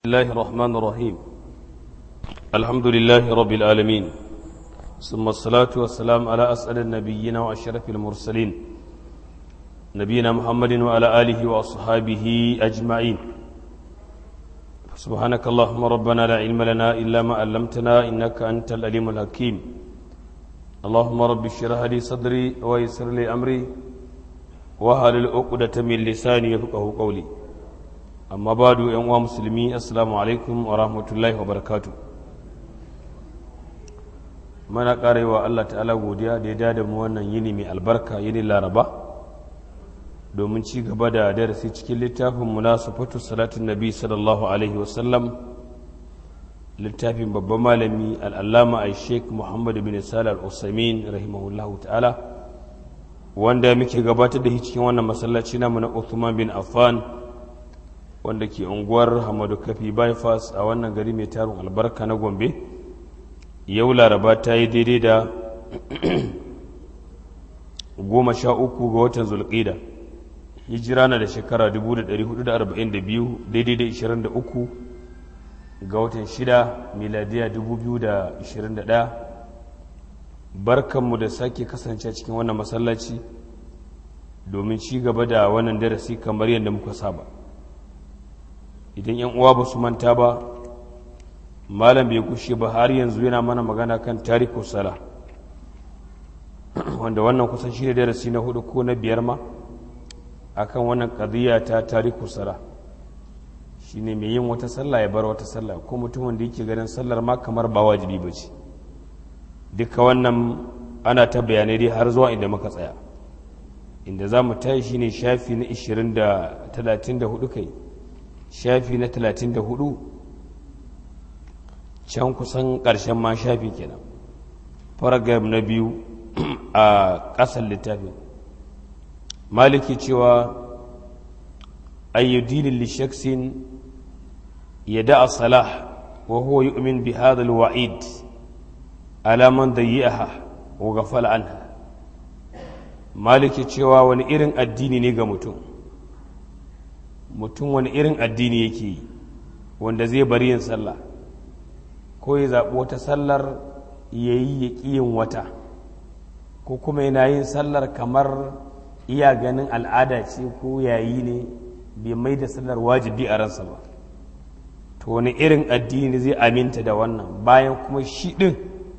الله الرحمن الرحيم الحمد لله رب العالمين ثم الصلاة والسلام على أسأل النبيين وأشرف المرسلين نبينا محمد وعلى آله وأصحابه أجمعين سبحانك اللهم ربنا لا علم لنا إلا ما علمتنا إنك أنت الأليم الحكيم اللهم رب اشرح لي صدري ويسر لي أمري وهل العقدة من لساني يفقه قولي amma ba da yan uwa musulmi assalamu alaikum wa rahmatullahi wa barakatu mana karewa Allah ta'ala godiya da ya dada mu wannan yini mai albarka yini laraba domin ci gaba da darasi cikin littafin munasafatu salatin nabi sallallahu alaihi wasallam littafin babban malami al'allama a sheik muhammadu bin salih al-usamin rahimahullahu ta'ala wanda muke gabatar da shi cikin wannan masallaci namu na Uthman bin Affan wanda ke unguwar hamadu kafi bypass a wannan gari mai tarin albarka na gombe yau laraba ta yi daidai da goma sha uku ga watan zulƙida hijira na da shekara 1442 daidai da 23 ga watan shida miladiya 2021 barkanmu da sake kasance cikin wannan masallaci domin ci gaba da wannan darasi kamar yadda muka saba idan yan uwa ba su manta ba malam bai kushe ba har yanzu yana mana magana kan tariku sala wanda wannan kusan shi ne darasi na hudu ko na biyar ma akan wannan qadiyya ta tariku sala shine mai yin wata sallah ya bar wata sallah ko mutumin da yake ganin sallar ma kamar ba wajibi ba ce duka wannan ana ta bayanai dai har zuwa inda muka tsaya inda za mu tayi shine shafi na 20 da 34 kai shafi na talatin da hudu can kusan ƙarshen ma shafi kenan paragraf na biyu a ƙasar littafin maliki cewa ayyudinin lishaksin ya da'a salah wa huwa yu'min bi hadha alwa'id ala man dayyaha wa ghafala anha maliki cewa wani irin addini ne ga mutum mutum wani irin addini yake yi wanda zai bari yin sallah ko ya zaɓi wata sallar ya yi ya yin wata ko kuma yana yin sallar kamar iya ganin al'ada ce ko yayi ne bai mai da sallar wajibi a ransa ba to wani irin addini zai aminta da wannan bayan kuma shi ɗin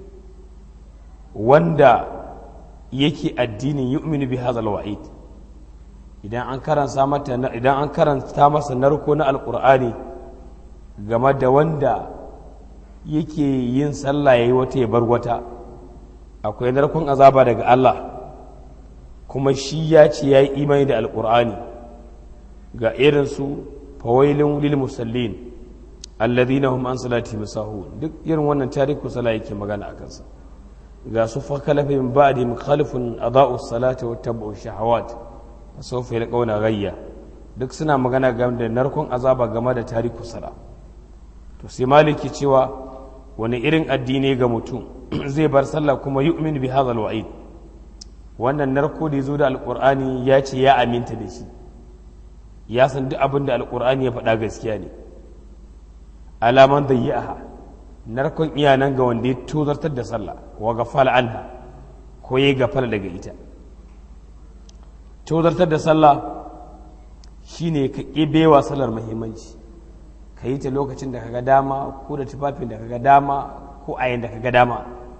wanda yake addinin yu'minu bi hazal wa'id idan an karanta mata idan an karanta masa narko na alkur'ani game da wanda yake yin sallah yayi wata ya bar wata akwai narkon azaba daga Allah kuma shi ya ce yayi imani da alkur'ani ga irin su fawailun lil musallin alladhina hum an salati musahun duk irin wannan tariku sala yake magana akan sa ga su fa kalafin ba'di mukhalifun adaa'u salati wa tabu shahawat sofa ya ƙauna gayya duk suna magana game da narkon azaba game da tariku sala to sai maliki cewa wani irin addini ga mutum zai bar sallah kuma yu'min bi hadha alwa'id wannan narko da yazo da alqur'ani ya ce ya aminta da shi ya san duk abin da alqur'ani ya faɗa gaskiya ne alaman dayyaha narkon iyanan ga wanda ya tozartar da sallah wa gafala anha ko ya gafala daga ita tozartar da sallah shine ka ƙibewa sallar muhimmanci ka yi ta lokacin da kaga dama ko da tufafin da kaga dama ko a yin da kaga dama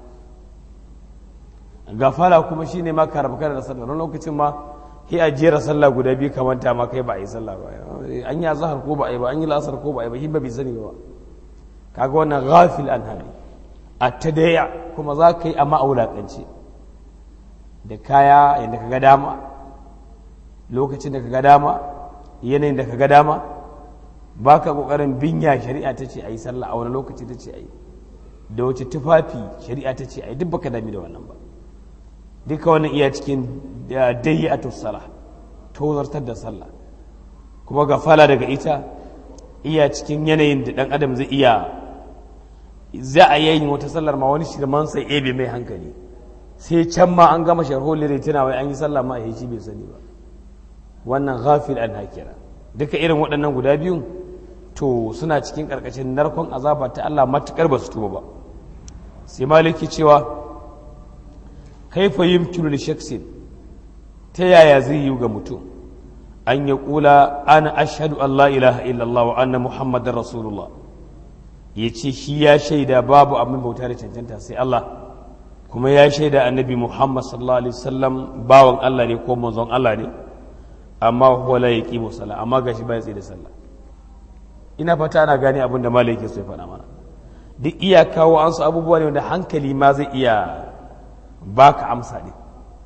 gafala kuma shine ma ka rabu da sallar wani lokacin ma sai a jera sallah guda biyu kamanta ma kai ba a yi sallah ba an yi azhar ko ba a yi ba an yi lasar ko ba a yi ba shi ba bai sani ba kaga wannan ghafil an hali a tadaya kuma za ka yi amma a wulaƙance da kaya yadda kaga dama lokacin da ka ga dama yanayin da ka ga dama ba ka ƙoƙarin binya shari'a ta ce a yi sallah a wani lokaci ta ce a yi da wace tufafi shari'a ta ce a yi duk baka dami da wannan ba duka wannan iya cikin dayi a tussala tozartar da sallah kuma ga fala daga ita iya cikin yanayin da ɗan adam zai iya za a yayin wata sallar ma wani shirman sai ebe mai hankali sai can ma an gama sharholin tana wai an yi sallah ma a shi bai sani ba wannan ghafil an hakira duka irin waɗannan guda biyun to suna cikin karkashin narkon azaba ta Allah matukar ba su tuba ba sai maliki cewa kaifa yumkinu li shaksin ta yaya zai yi ga mutum an ya kula ana ashhadu an la ilaha illallah wa anna muhammadar rasulullah ya ce shi ya shaida babu abin bauta da cancanta sai Allah kuma ya shaida annabi muhammad sallallahu alaihi wasallam bawan Allah ne ko manzon Allah ne amma huwa la yaqimu sala amma gashi baya tsaye da sallah ina fata ana gane abin da malai yake so ya faɗa mana duk iya kawo an su abubuwa ne wanda hankali ma zai iya baka amsa ne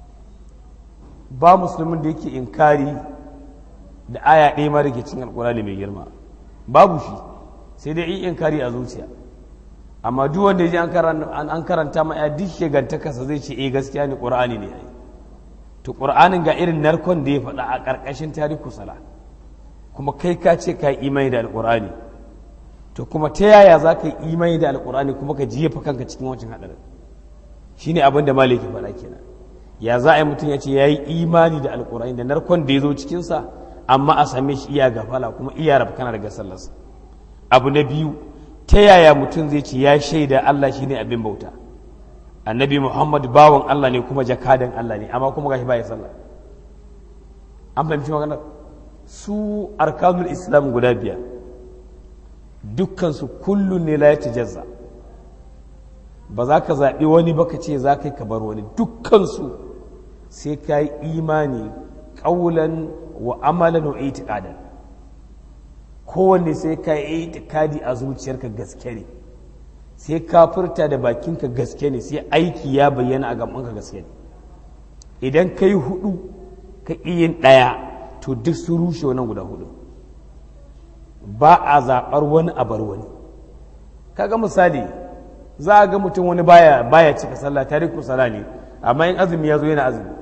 ba musulmin da yake inkari da aya ɗaya ma da ke cin alkurani mai girma babu shi sai dai in inkari a zuciya amma duk wanda ya ji an karanta ma ya duk shegantakarsa zai ce eh gaskiya ne ƙur'ani ne ai to ƙur'anin ga irin narkon da ya faɗa a ƙarƙashin tariku sala kuma kai ka ce ka yi imani da alƙur'ani to kuma ta yaya za ka yi imani da alƙur'ani kuma ka jefa kanka cikin wancan haɗarin shine abin da maliki faɗa kenan ya za a yi mutum ya ce ya yi imani da alƙur'ani da narkon da ya zo cikinsa amma a same shi iya gafala kuma iya rafkana daga sallarsa abu na biyu ta yaya mutum zai ce ya shaida Allah shine abin bauta annabi Muhammad bawan Allah ne kuma jakadan Allah ne amma kuma gashi baya sallah an fahimci maganar su arkanul islam guda biyar dukkansu kullum ne la ya tajazza ba za ka zaɓi wani ba ka ce za ka yi ka bar wani dukkansu sai ka yi imani ƙaulan wa amalan wa itiqadan kowanne sai ka yi itikadi a zuciyarka gaske ne sai ka furta da bakinka gaske ne sai aiki ya bayyana a gabanka gaske ne idan ka yi hudu ka yin ɗaya to duk su rushe wannan guda hudu ba a zaɓar wani a bar wani kaga misali za a ga mutum wani baya baya cika sallah tariku sala ne amma in azumi ya zo yana azumi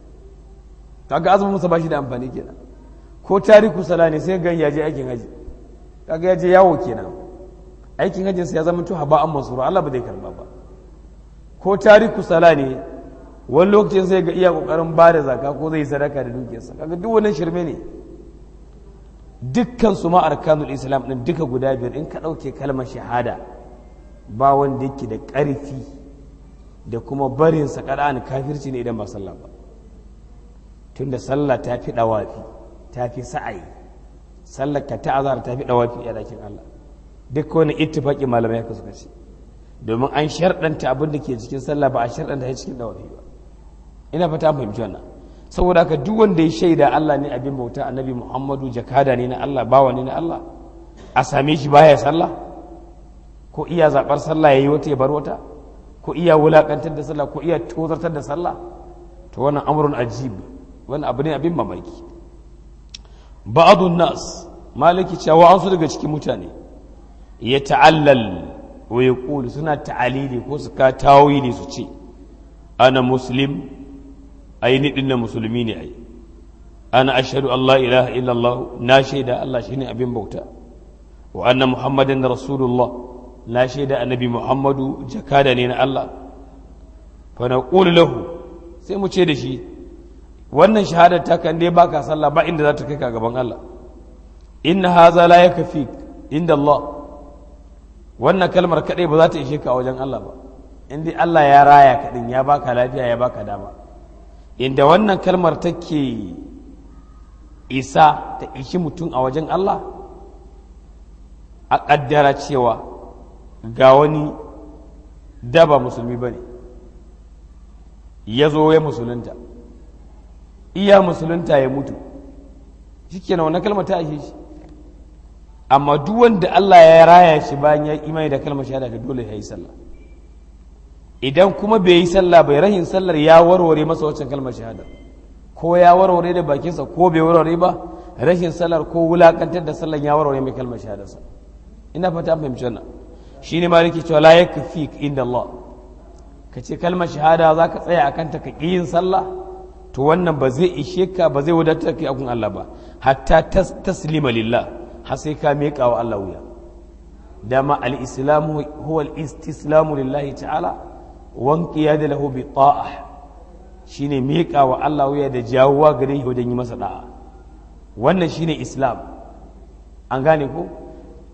kaga azumin musa ba shi da amfani kenan ko tariku sala ne sai gan yaje aikin haji kaga yaje yawo kenan aikin hajjin sa ya zama to haba an mansura Allah ba zai karba ba ko tariku sala ne wani lokacin sai ga iya kokarin ba da zaka ko zai sadaka da dukiyarsa kaga duk wannan shirme ne dukkan su ma arkanul islam din duka guda biyar in ka dauke kalmar shahada ba wanda yake da ƙarfi da kuma barin sa kada kafirci ne idan ba sallah ba tunda sallah ta fi dawafi ta fi sa'ayi sallar ka ta azhar ta fi dawafi a dakin Allah duk wani ittifaqi malamai haka suka ce domin an sharɗanta abin da ke cikin sallah ba a sharɗanta ya cikin dawafi ba ina fata an fahimci wannan saboda haka duk wanda ya shaida Allah ne abin bauta annabi Muhammadu jakada ne na Allah bawa ne na Allah a same shi baya sallah ko iya zabar sallah yayi wata ya bar wata ko iya wulakantar da sallah ko iya tozartar da sallah to wannan amrun ajib wannan abu ne abin mamaki ba'adun nas maliki cewa an su daga cikin mutane ya ta'allal wa ya ƙuli suna ta'alili ko su ka tawili su ce ana muslim ai ni dinna musulmi ne ai ana ashhadu Allah ilaha illallah na shaida Allah shine abin bauta wa anna muhammadan rasulullah na shaida annabi muhammadu jakada ne na Allah fa naqulu lahu sai mu ce da shi wannan shahadar ta kan dai baka sallah ba inda za ta kai ka gaban Allah inna haza la yakfi inda Allah wannan kalmar kadai ba za ta ishe ka a wajen Allah ba inda Allah ya raya ka din ya baka lafiya ya baka dama inda wannan kalmar take isa ta ishi mutum a wajen Allah a kaddara cewa ga wani daba musulmi bane ya zo ya musulunta iya musulunta ya mutu shi kenan wannan kalmar ta ashe shi amma duk wanda Allah ya raya shi bayan ya imani da kalmar shahada da dole ya yi sallah idan kuma bai yi sallah bai rahin sallar ya warware masa waccan kalmar shahada ko ya warware da bakinsa ko bai warware ba rashin sallar ko wulakantar da sallar ya warware mai kalmar shahadarsa ina fata fahimci wannan shine ma nake cewa la yakfi inda Allah ka ce kalmar shahada za ka tsaya akan ta ka yin sallah to wannan ba zai ishe ka ba zai wadatar kai akun Allah ba hatta taslima lillah har sai ka miƙa wa Allah wuya dama al-islamu huwa al-istislamu lillahi ta'ala wan qiyada lahu bi ta'ah shine miƙa wa Allah wuya da jawuwa gare shi wajen yi masa da'a wannan shine islam an gane ko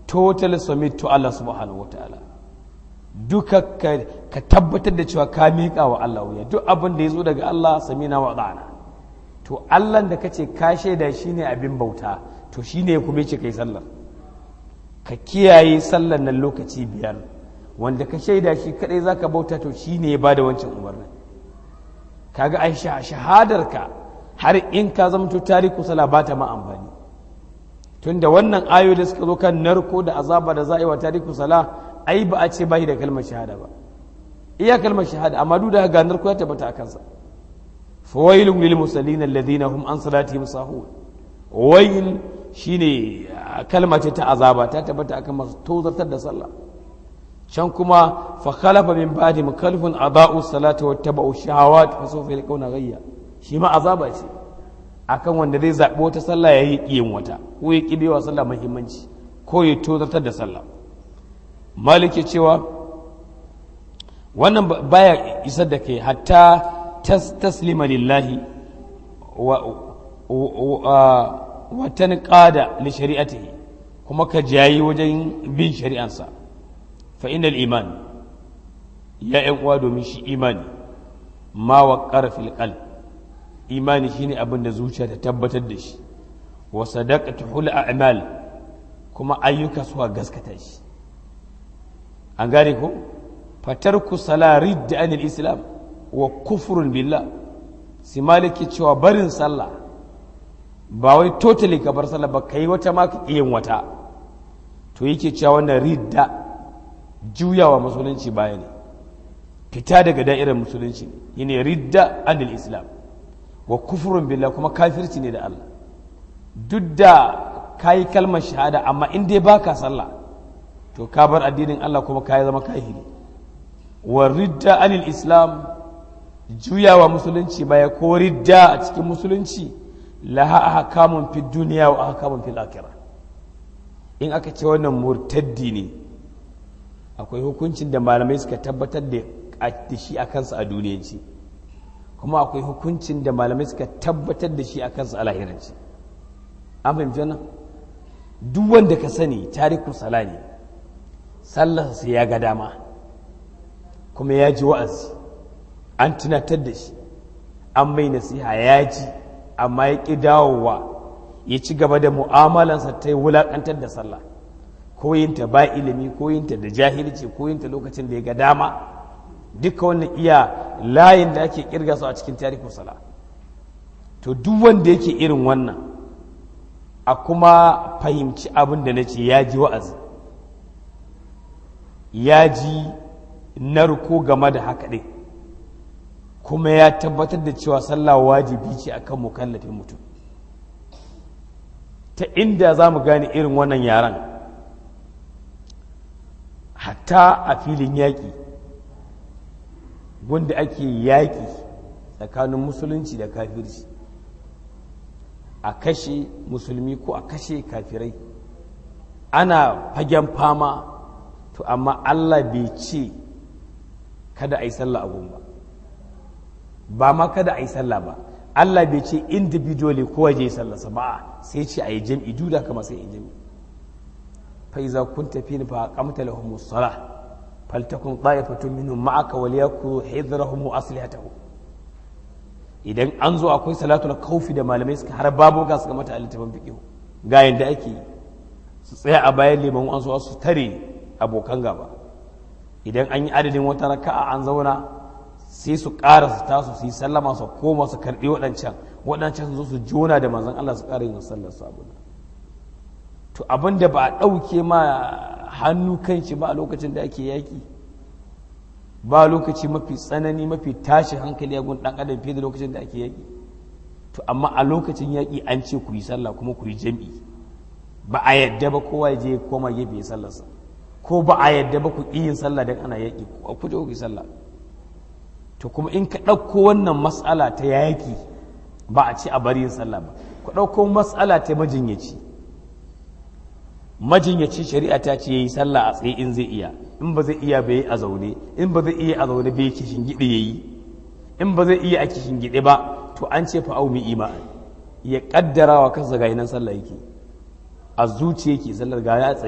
total submit to Allah subhanahu wataala duka ka tabbatar da cewa ka miƙa wa Allah wuya duk abin da ya zo daga Allah samina wa ɗana to Allah da kace ka shaida shine abin bauta to shine ya kuma ce kai sallar ka kiyaye sallar nan lokaci biyar wanda ka shaida shi kadai zaka bauta to shine ya bada wancan umarni kaga ai shahadar ka har in ka zama to tariku sala ba ta ma amfani tunda wannan ayoyi da suka zo kan narko da azaba da za'i wa tariku sala ai ba a ce bai da kalmar shahada ba iya kalmar shahada amma duk da ga narko ya tabbata a kansa fawailun lil musallin alladhina hum an salatihim sahun wail shine kalma ce ta azaba ta tabbata akan masu tozartar da sallah can kuma fa khalafa min ba'di mukallafun ada'u salata wa tabau shahawat fa sawfa yalqawna ghayya shi ma azaba ce akan wanda zai zabi wata sallah yayi yin wata ko ya kibewa sallah muhimmanci ko ya tozartar da sallah malik ya cewa wannan baya isar da kai hatta taslima lillahi wa tanqada li shari'atihi kuma ka jayi wajen bin shari'ansa fa innal iman ya yan uwa domin shi imani ma wa fil qalb imani shine abin da zuciya ta tabbatar da shi wa sadaqatu hul a'mal kuma ayyuka suka gaskata shi an gane ko fatarku sala ridda anil islam wa kufrun billah si maliki cewa barin sallah ba wai totally ka bar sallah ba kai wata ma ka yin wata to yake cewa wannan ridda juyawa musulunci baya ne fita daga da'irar musulunci ne yana ridda anil islam wa kufrun billah kuma kafirci ne da Allah duk da kayi kalmar shahada amma in dai baka sallah to ka bar addinin Allah kuma ka zama kahiri wa ridda anil islam juyawa musulunci baya ko ridda a cikin musulunci laha ahkamun fi duniya wa ahkamun fil akhirah in aka ce wannan murtaddi ne akwai hukuncin da malamai suka tabbatar da shi a kansa a duniyanci kuma akwai hukuncin da malamai suka tabbatar da shi a kansa a lahiranci an fahimci wannan duk wanda ka sani tariku sala ne sallarsa sai ya ga dama kuma ya ji wa'azi an tunatar da shi an mai nasiha ya ji amma ya ƙi dawowa ya ci gaba da mu'amalansa ta yi wulaƙantar da sallah ko yinta ba ilimi ko yinta da jahilci ko yinta lokacin da ya ga dama duka wannan iya layin da ake kirga su a cikin tarihin sala to duk wanda yake irin wannan a kuma fahimci abin da na ce ya ji wa'azi ya ji narko game da haka ɗin kuma ya tabbatar da cewa sallah wajibi ce akan mukallafin mutum ta inda za mu gane irin wannan yaran hatta a filin yaƙi wanda ake yaƙi tsakanin musulunci da kafirci a kashe musulmi ko a kashe kafirai ana fagen fama to amma Allah bai ce kada a yi sallah abun ba ba ma kada a yi sallah ba Allah bai ce individually kowa je sallarsa ba sai ce a yi jam'i duda kama sai yi jam'i fa iza kunta fi fa qamta lahum as-salah faltakun ta'ifatun minhum ma'aka wal yakunu hidrahum wa aslihatahum idan an zo akwai salatul kaufi da malamai suka har babu ga suka mata littafin fiqh ga yanda ake yi su tsaya a bayan liman an so su tare abokan gaba idan an yi adadin wata raka'a an zauna sai su ƙara su tasu su yi sallama su koma su karɓi waɗancan waɗancan su zo su jona da manzon Allah su ƙara yin sallar su abu to abin da ba a ɗauke ma hannu kan shi ba a lokacin da ake yaƙi ba lokaci mafi tsanani mafi tashi hankali a gun ɗan adam fiye da lokacin da ake yaƙi to amma a lokacin yaƙi an ce ku yi sallah kuma ku yi jam'i ba a yadda ba kowa ya je koma gefe ya sallarsa ko ba a yadda ba ku ƙi yin sallah don ana yaƙi ku je ku yi sallah to kuma in ka ɗauko wannan matsala ta yaƙi ba a ce a bari yin sallah ba ku ɗauko matsala ta majinyaci majinyaci shari'a ta ce yayi sallah a tsaye in zai iya in ba zai iya bai a zaune in ba zai iya a zaune bai kishin gide yayi in ba zai iya a kishin gide ba to an ce fa aumi iman ya kaddara wa kansa ga nan sallah yake a zuciya yake sallar ga ya tsaye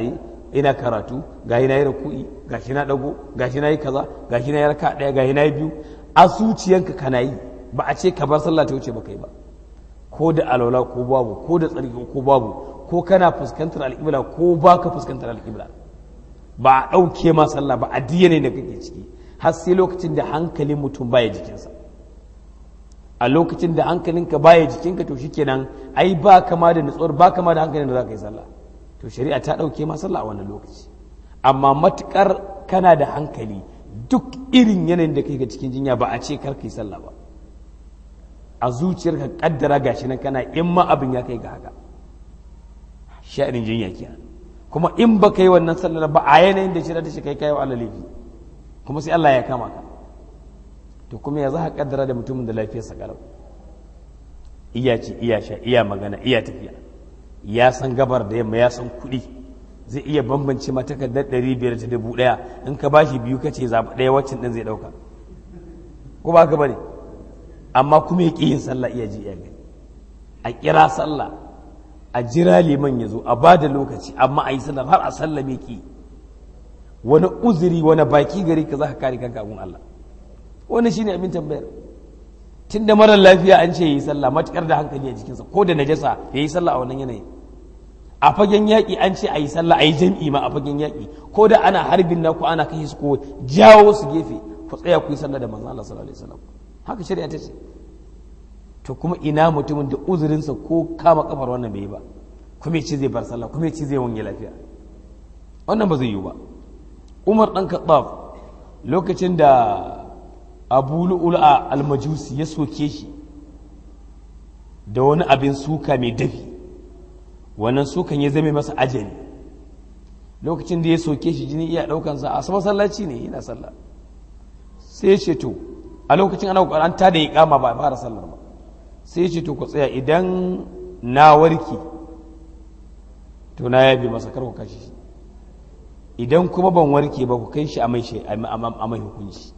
ina karatu ga na yi raku'i ga shi na dago ga shi na yi kaza ga shi na yi raka daya ga na yi biyu a zuciyanka kana yi ba a ce ka bar sallah ta wuce ba kai ba ko da alwala ko babu ko da tsarki ko babu ko kana fuskantar alƙibla ko ba ka fuskantar alƙibla ba a ɗauke ma sallah ba a ne da kake ciki har sai lokacin da hankalin mutum baya jikinsa a lokacin da hankalinka baya jikinka to shikenan ai ba kama da nutsuwar ba kama da hankalin da za ka yi sallah to shari'a ta ɗauke ma sallah a wannan lokaci amma matukar kana da hankali duk irin yanayin da kai ga cikin jinya ba a ce kar ka yi sallah ba a zuciyarka kaddara gashi nan kana in ma abin ya kai ga haka sha'anin jinya kenan kuma in ba ka yi wannan sallar ba a yanayin da shirya ta shi kai kai wa Allah laifi kuma sai Allah ya kama ka to kuma ya za ka kaddara da mutumin da lafiyarsa kalau iya ci iya sha iya magana iya tafiya ya san gabar da yamma ya san kuɗi zai iya bambance ma takardar ɗari biyar ta dubu ɗaya in ka bashi biyu ka ce zaɓi ɗaya waccan ɗin zai ɗauka ko ba ka bane amma kuma ya ƙi yin sallah iya ji iya gani a kira sallah a jira liman ya zo a ba da lokaci amma a yi sallar har a sallame ki wani uzuri wani baki gari ka za ka kare kanka abun Allah wani shine abin tambayar tun da marar lafiya an ce ya yi sallah matukar da hankali a jikinsa ko da najasa ya yi sallah a wannan yanayi a fagen yaƙi an ce a yi sallah a yi jam'i ma a fagen yaƙi ko da ana harbin na ko ana kai su ko jawo su gefe ku tsaya ku yi sallah da manzon Allah sallallahu alaihi wasallam haka shari'a ta ce to kuma ina mutumin da uzurinsa ko kama kafar wannan bai yi ba kuma ya ce zai bar sallah kuma ya ce zai wange lafiya wannan ba zai yi ba umar dan katsaf lokacin da abu lu'ula almajusi ya soke shi da wani abin suka mai dafi wannan sukan ya zame masa ajali lokacin da ya soke shi jini iya daukansa a masallaci ne yana sallah sai ya ce to a lokacin ana an tada ya kama ba a fara sallar ba sai ce to ku tsaya idan na warke to na yabe masa kar ku kashe shi idan kuma ban warke ba ku kai shi a mai hukunci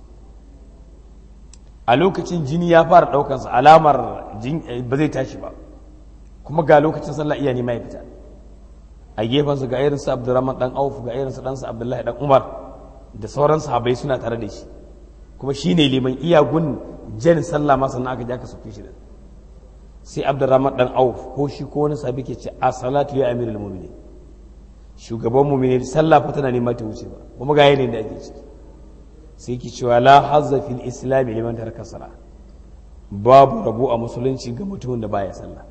a lokacin jini ya fara daukansa alamar ba zai tashi ba kuma ga lokacin sallah iya nema ya fita a gefensa ga irinsa abdurrahman dan auf ga irinsa ɗansa abdullahi dan umar da sauran sahabai suna tare da shi kuma shi ne liman iyagun jan sallah ma sannan aka ja ka sauke shi da sai abdurrahman dan auf ko shi ko wani sabi ke ce a salatu ya amirul mu'minin shugaban mu'minin sallah fa tana nema ta wuce ba kuma ga yanayin da ake ciki sai ki cewa la hazza fil islam liman taraka sala babu rabo a musulunci ga mutumin da baya sallah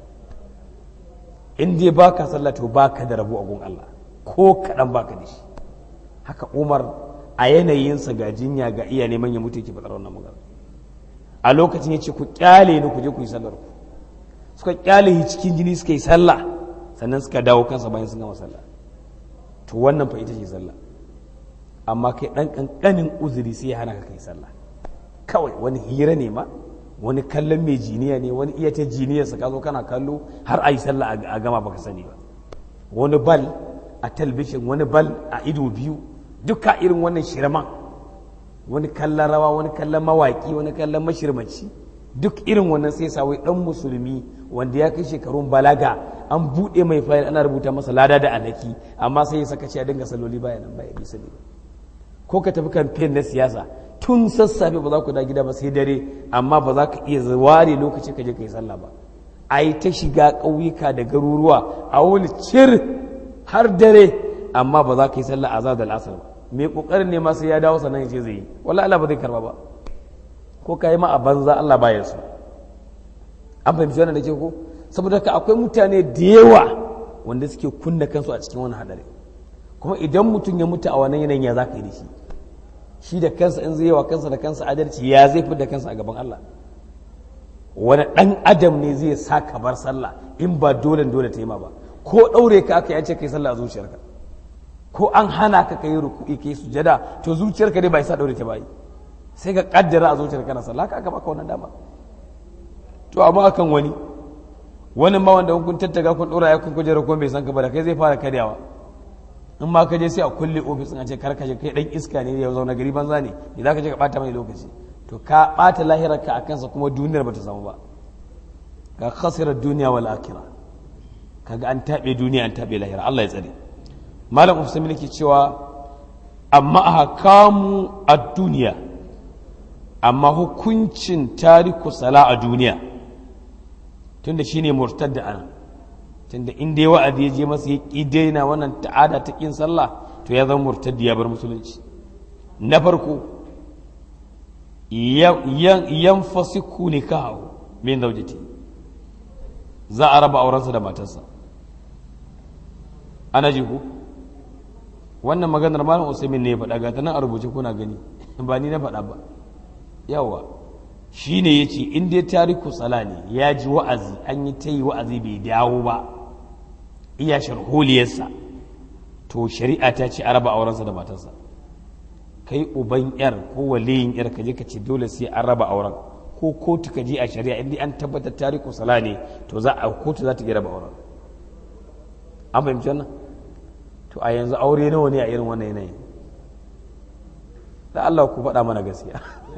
in dai baka sallah to baka da rabo a gun Allah ko kadan baka da shi haka Umar a yanayinsa ga jinya ga iya neman ya mutu yake faɗar wannan magana a lokacin ya ce ku kyale ni ku je ku yi sallar ku suka kyale shi cikin jini suka yi sallah sannan suka dawo kansa bayan sun gama sallah to wannan fa ita ce sallah amma kai dan kankanin uzuri sai ya hana ka kai sallah kawai wani hira ne ma wani kallon mai jiniya ne wani iya ta jiniyarsa ka zo kana kallo har a yi sallah a gama baka sani ba wani bal a talbishin wani bal a ido biyu duka irin wannan shirman wani kallon rawa wani kallon mawaki wani kallon mashirmaci duk irin wannan sai sa wai dan musulmi wanda ya kai shekarun balaga an buɗe mai fayil ana rubuta masa lada da alaki amma sai ya saka a dinga saloli baya nan baya bisa ne ko ka tafi kamfen na siyasa tun sassafe ba za ku da gida ba sai dare amma ba za ka iya ware lokaci ka je ka yi sallah ba a yi ta shiga ƙauyuka da garuruwa a wani cir har dare amma ba za ka yi sallah azhar da al'asar ba mai kokarin ne ma sai ya dawo sannan ya ce zai yi wallahi Allah ba zai karba ba ko ka yi ma a banza Allah ba ya so an fahimci wannan da ke ko saboda ka akwai mutane da yawa wanda suke kunna kansu a cikin wani hadari kuma idan mutum ya mutu a wannan yanayin ya za ka yi da shi shi da kansa in zai yi wa kansa da kansa adalci ya zai fi da kansa a gaban Allah wani ɗan adam ne zai sa ka bar sallah in ba dole dole ta yi ma ba ko ɗaure ka aka yace kai sallah a zuciyarka ko an hana ka kai ruku'i kai sujada to zuciyarka dai ba isa ɗaure ta bayi sai ka kaddara a zuciyarka na sallah ka aka baka wannan dama to amma akan wani wani ma wanda kun tattaga kun ɗora ya kun kujera ko bai san ka ba da kai zai fara karyawa in ma ka je sai a kulle ofis a ce kar ka je kai dan iska ne ya zauna gari banza ne idan ka je ka bata mai lokaci to ka bata lahirarka a kansa kuma duniyar bata samu ba ka khasirar duniya wal akhirah kaga an tabe duniya an tabe lahira Allah ya tsare malam usman ke cewa amma a kamu a duniya amma hukuncin tariku sala a duniya tunda shine murtad da ana tunda inda ya wa'azi ya je masa ya ƙi daina wannan ta'ada ta ƙin sallah to ya zama murtaddi ya bar musulunci na farko yan fasiku ne kawo min zaujati za a raba aurensa da matarsa ana ji ku wannan maganar malam usaimin ne ya faɗa ga ta nan a rubuce kuna gani ba ni na faɗa ba yawa shi ne ya ce in dai tariku sala ne ya ji wa'azi an yi ta yi wa'azi bai dawo ba iya sharholiyarsa to shari'a ta ce a raba aurensa da matarsa kai uban yar ko waliyin yar ka je ka ce dole sai an raba auren ko kotu ka je a shari'a inda an tabbatar tariku sala ne to za a kotu za ta iya raba auren an fahimci wannan to a yanzu aure nawa ne a irin wannan yanayin da Allah ku faɗa mana gaskiya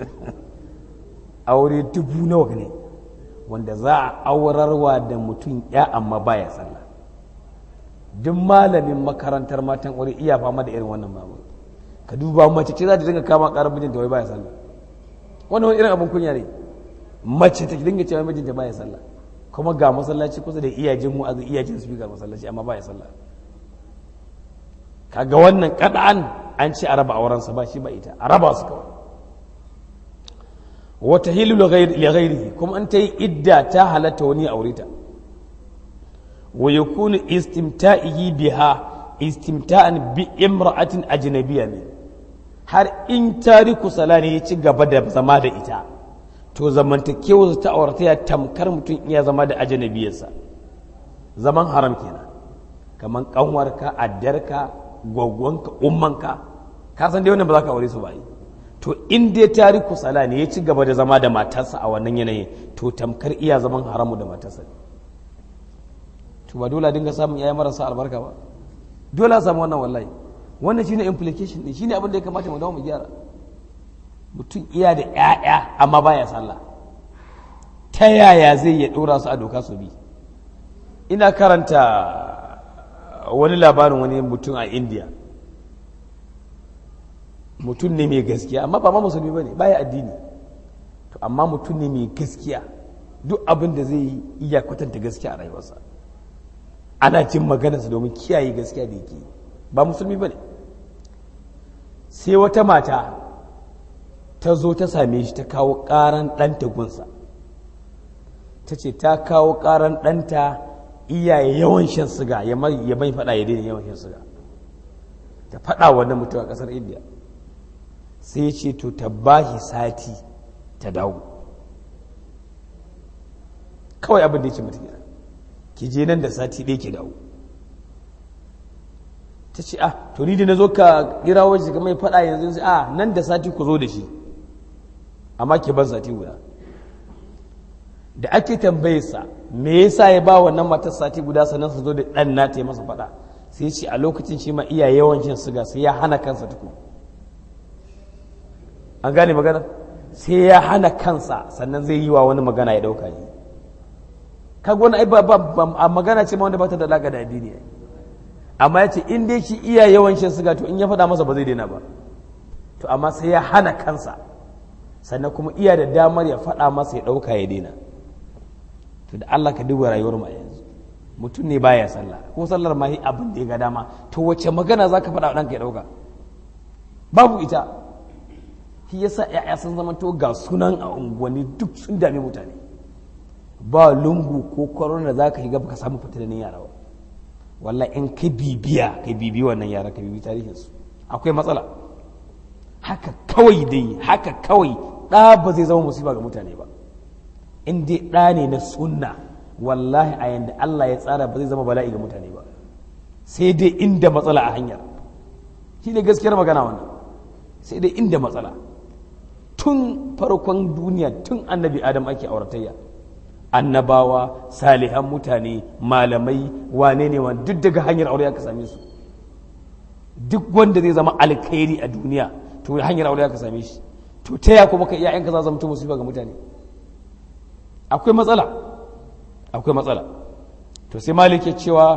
aure dubu nawa ne wanda za a aurarwa da mutum ya amma baya sallah duk malamin makarantar matan aure iya fama da irin wannan babu ka duba mace ce za ta dinga kama karar mijinta wai baya sallah wannan wani irin abin kunya ne mace ta dinga cewa mijinta baya sallah kuma ga masallaci kusa da iyajin mu'azu iyajin su ga masallaci amma baya sallah kaga wannan kada'an an ce a raba aurensa ba shi ba ita a raba su kawai wata hilu li ghairihi kuma an ta yi idda ta halatta wani aure ta wa yakunu istimta'ihi biha istimta'an bi imra'atin ajnabiyya min har in tariku salani ya ci gaba da zama da ita to zamantakewar ta aurata ya tamkar mutum iya zama da ajnabiyarsa zaman haram kenan kaman kanwarka addarka gwaggonka ummanka ka san dai wannan ba za ka aure su ba yi to in dai tariku sala ne ya ci gaba da zama da matarsa a wannan yanayin to tamkar iya zaman haramu da matarsa ne to ba dole a dinga samun yaya marasa albarka ba dole a samu wannan wallahi wannan shine implication din shine abin da ya kamata mu dawo mu gyara mutum iya da ƴaƴa amma baya sallah ta yaya zai ya dora su a doka su bi ina karanta wani labarin wani mutum a india mutum ne mai gaskiya amma ba ma musulmi ba ne baya addini to amma mutum ne mai gaskiya duk abin da zai yi iya kwatanta gaskiya a rayuwarsa ana jin maganarsa domin kiyaye gaskiya da yake ba musulmi ba ne sai wata mata ta zo ta same shi ta kawo ƙaran ɗanta gunsa ta ce ta kawo ƙaran ɗanta iyaye yawan shan siga ya mai faɗa ya daina yawan shan siga ta faɗa wannan mutum a ƙasar indiya sai ce to ta bashi sati ta dawo kawai abin da ya ce mata gida ki je nan da sati ɗaya ki dawo ta ce ah to ni da na zo ka kira wajen ka mai faɗa yanzu sai ah nan da sati ku zo da shi amma ki ban sati guda da ake tambayarsa me yasa ya ba wannan matar sati guda sannan su zo da ɗan na ta masa faɗa sai ce a lokacin shi ma iya yawan shan siga sai ya hana kansa tukun an gane magana sai ya hana kansa sannan zai yi wa wani magana ya ɗauka yi kaga wani ai ba magana ce ma wanda ba ta da alaƙa da addini amma ya ce in dai shi iya yawan shan siga to in ya faɗa masa ba zai daina ba to amma sai ya hana kansa sannan kuma iya da damar ya faɗa masa ya ɗauka ya daina to da Allah ka duba rayuwar mu a yanzu mutum ne baya sallah ko sallar ma abin da ya ga dama to wace magana zaka faɗa wa ɗanka ya ɗauka babu ita shi yasa ya'ya sun zama to ga sunan a unguwanni duk sun dame mutane ba lungu ko korona za ka shiga baka samu fitilanin yara ba wallahi in ka bibiya ka bibi wannan yara ka bibi tarihinsu akwai matsala haka kawai dai haka kawai ɗa ba zai zama musiba ga mutane ba in dai ɗa ne na sunna wallahi a yanda Allah ya tsara ba zai zama bala'i ga mutane ba sai dai inda matsala a hanyar shi ne gaskiyar magana wannan sai dai inda matsala tun farkon duniya tun annabi adam ake auratayya annabawa salihan mutane malamai wane ne wani duk daga hanyar aure aka same su duk wanda zai zama alkhairi a duniya to hanyar aure aka same shi to ta ya kuma ka iya yanka za zama ta musiba ga mutane akwai matsala akwai matsala to sai malik ya cewa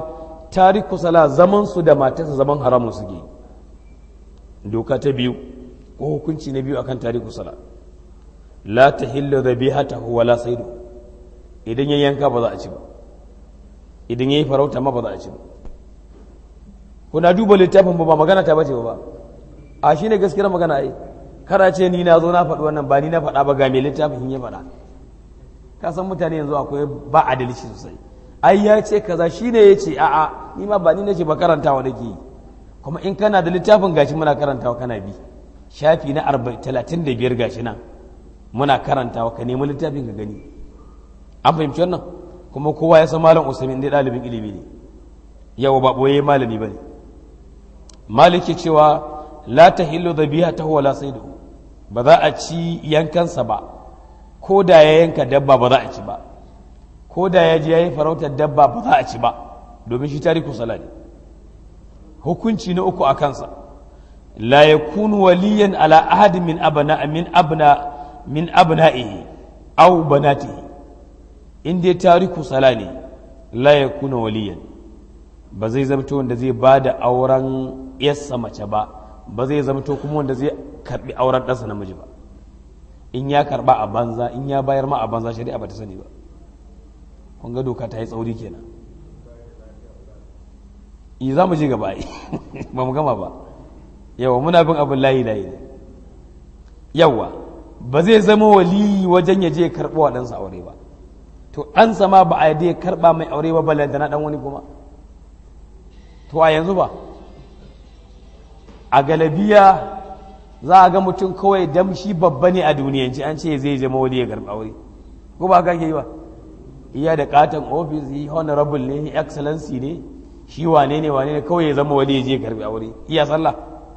tariku sala zaman su da matarsa zaman haramun suke doka ta biyu ko hukunci na biyu akan tariku sala la tahillu dhabihatahu wala saydu idan ya yanka ba za a ci ba idan yayi farauta ma ba za a ci ba kuna duba littafin ba magana ta bace ba a shine gaskiyar magana ai kada ce ni na zo na faɗi wannan ba ni na faɗa ba ga mai littafin ya faɗa ka san mutane yanzu akwai ba adalci sosai ai ya ce kaza shine ya ce a'a ni ma ba ni nace ba karantawa nake yi kuma in kana da littafin gashi muna karantawa kana bi shafi na 35 gashi nan muna karantawa ka nemi littafin ka gani an fahimci wannan kuma kowa ya san malam usaimin dai ɗalibin ilimi ne yawa ba ɓoye malami ba ne maliki cewa la ta hillo da biya ta wala sai da ba za a ci yankansa ba ko da ya yanka dabba ba za a ci ba ko da ya je ya yi farautar dabba ba za a ci ba domin shi tariku sala ne hukunci na uku a kansa la yakunu waliyan ala ahadin min abna min abna min abna'ihi aw banatihi in dai tariku sala ne la yakunu waliyan ba zai zamto wanda zai ba da auren yassa mace ba ba zai zamto kuma wanda zai karbi auren ɗansa namiji ba in ya karba a banza in ya bayar ma a banza shari'a ba ta sani ba kun ga doka ta yi tsauri kenan i za mu ji gaba ba mu gama ba yawa muna bin abin layi layi ne yawa ba zai zama wali wajen ya je ya karɓo wa ɗansa aure ba to ɗansa ma ba a yadda ya karɓa mai aure ba balanta na ɗan wani kuma to a yanzu ba a galabiya za a ga mutum kawai damshi babba ne a duniyanci an ce zai zama wani ya karɓa aure ko ba ka yi ba iya da katon ofis yi honorable ne excellency ne shi wane ne wane ne kawai ya zama wani ya je karɓi aure iya sallah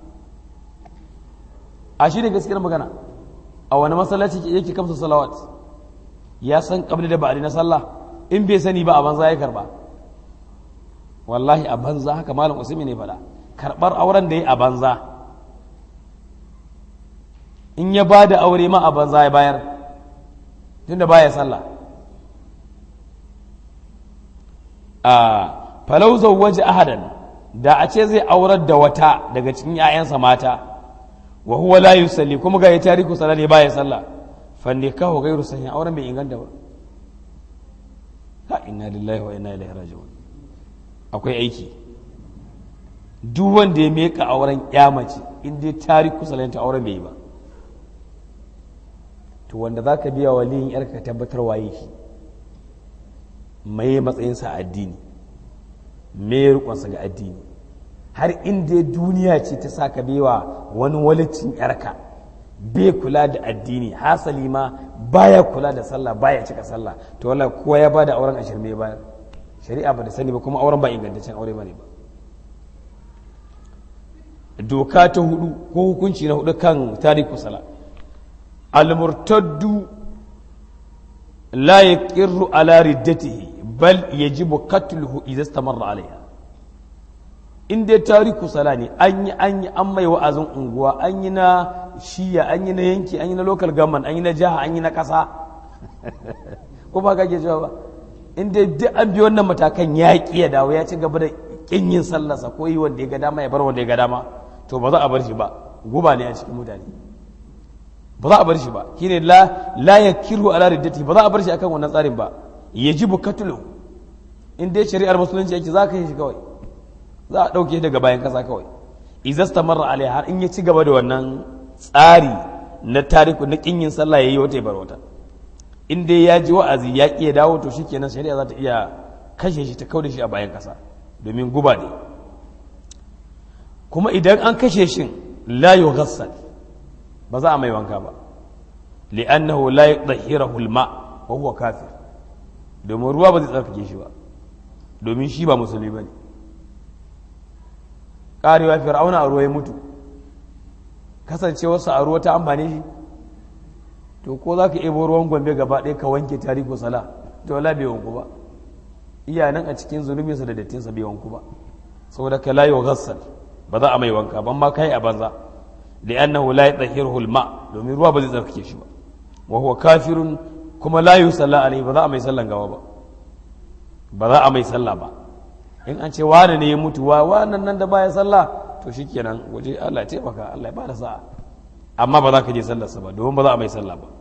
a shi ne gaskiyar magana a wani masallaci yake kamsa salawat ya san kabli da ba'adi na sallah in bai sani ba a banza ya karba wallahi a banza haka malam usmi ne faɗa karɓar auren da ya a banza in ya ba da aure ma a banza ya bayar tunda baya sallah a falau waje ahadan da a ce zai aurar da wata daga cikin 'ya'yansa mata wa huwa la yusalli kuma ga ya tariku sallah ne baya sallah fa nikahu ghairu sahih auren bai inganta ba ha inna lillahi wa inna ilaihi raji'un akwai aiki duk wanda ya meka auren ya mace in dai tariku sallah ta auren bai yi ba to wanda zaka biya waliyin yarka tabbatar waye shi mai matsayinsa a addini mai rikonsa ga addini har inda duniya ce ta sa ka bewa wani walicin yarka bai kula da addini hasali ma baya kula da sallah baya cika sallah to wala kowa ya bada auren ashir mai bayar shari'a ba da sani ba kuma auren ba ingantaccen aure bane ba doka ta hudu ko hukunci na hudu kan tariku sala al-murtaddu la yaqirru ala riddatihi bal yajibu qatluhu idza istamarra alaiha in dai tariku sala ne an yi an yi an mai wa'azin unguwa an yi na shiya an yi na yanki an yi na local government an yi na jiha an yi na kasa ko ba kake cewa ba in dai duk an bi wannan matakan ya ki ya dawo ya ci gaba da kin yin sallarsa ko yi wanda ya ga dama ya bar wanda ya ga dama to ba za a bar shi ba guba ne a cikin mutane ba za a bar shi ba shine la la yakiru ala riddati ba za a bar shi akan wannan tsarin ba yajibu katlu in dai shari'ar musulunci yake za ka yi shi kawai za a ɗauke daga bayan kasa kawai izasta marar alai har in ya ci gaba da wannan tsari na tariku na kin yin sallah yayi wata bar wata in dai ya ji wa'azi ya ki ya dawo to shikenan shari'a za ta iya kashe shi ta kauda shi a bayan kasa domin guba ne kuma idan an kashe shi la yughassal ba za a mai wanka ba li'annahu la yudhhirahu al-ma wa huwa kafir domin ruwa ba zai tsarkake shi ba domin shi ba musulmi bane karewa fir'auna a ruwa ya mutu kasancewarsa a ruwa ta amfani shi to ko za ka ebo ruwan gombe gaba ɗaya ka wanke tariku sala to wala bai wanku ba iya nan a cikin zunubinsa da dattinsa bai wanku ba saboda ka layi wa gassal ba za a mai wanka ban ma kai a banza da annahu la yatahhiruhu al-ma domin ruwa ba zai tsarkake shi ba wa huwa kafirun kuma la yusalla alaihi ba za a mai sallan gawa ba ba za a mai sallah ba in an ce wane ne ya mutu wa wannan nan da baya sallah to shikenan waje Allah ya taimaka Allah ya bada sa'a amma ba za ka je sallarsa ba domin ba za a mai sallah ba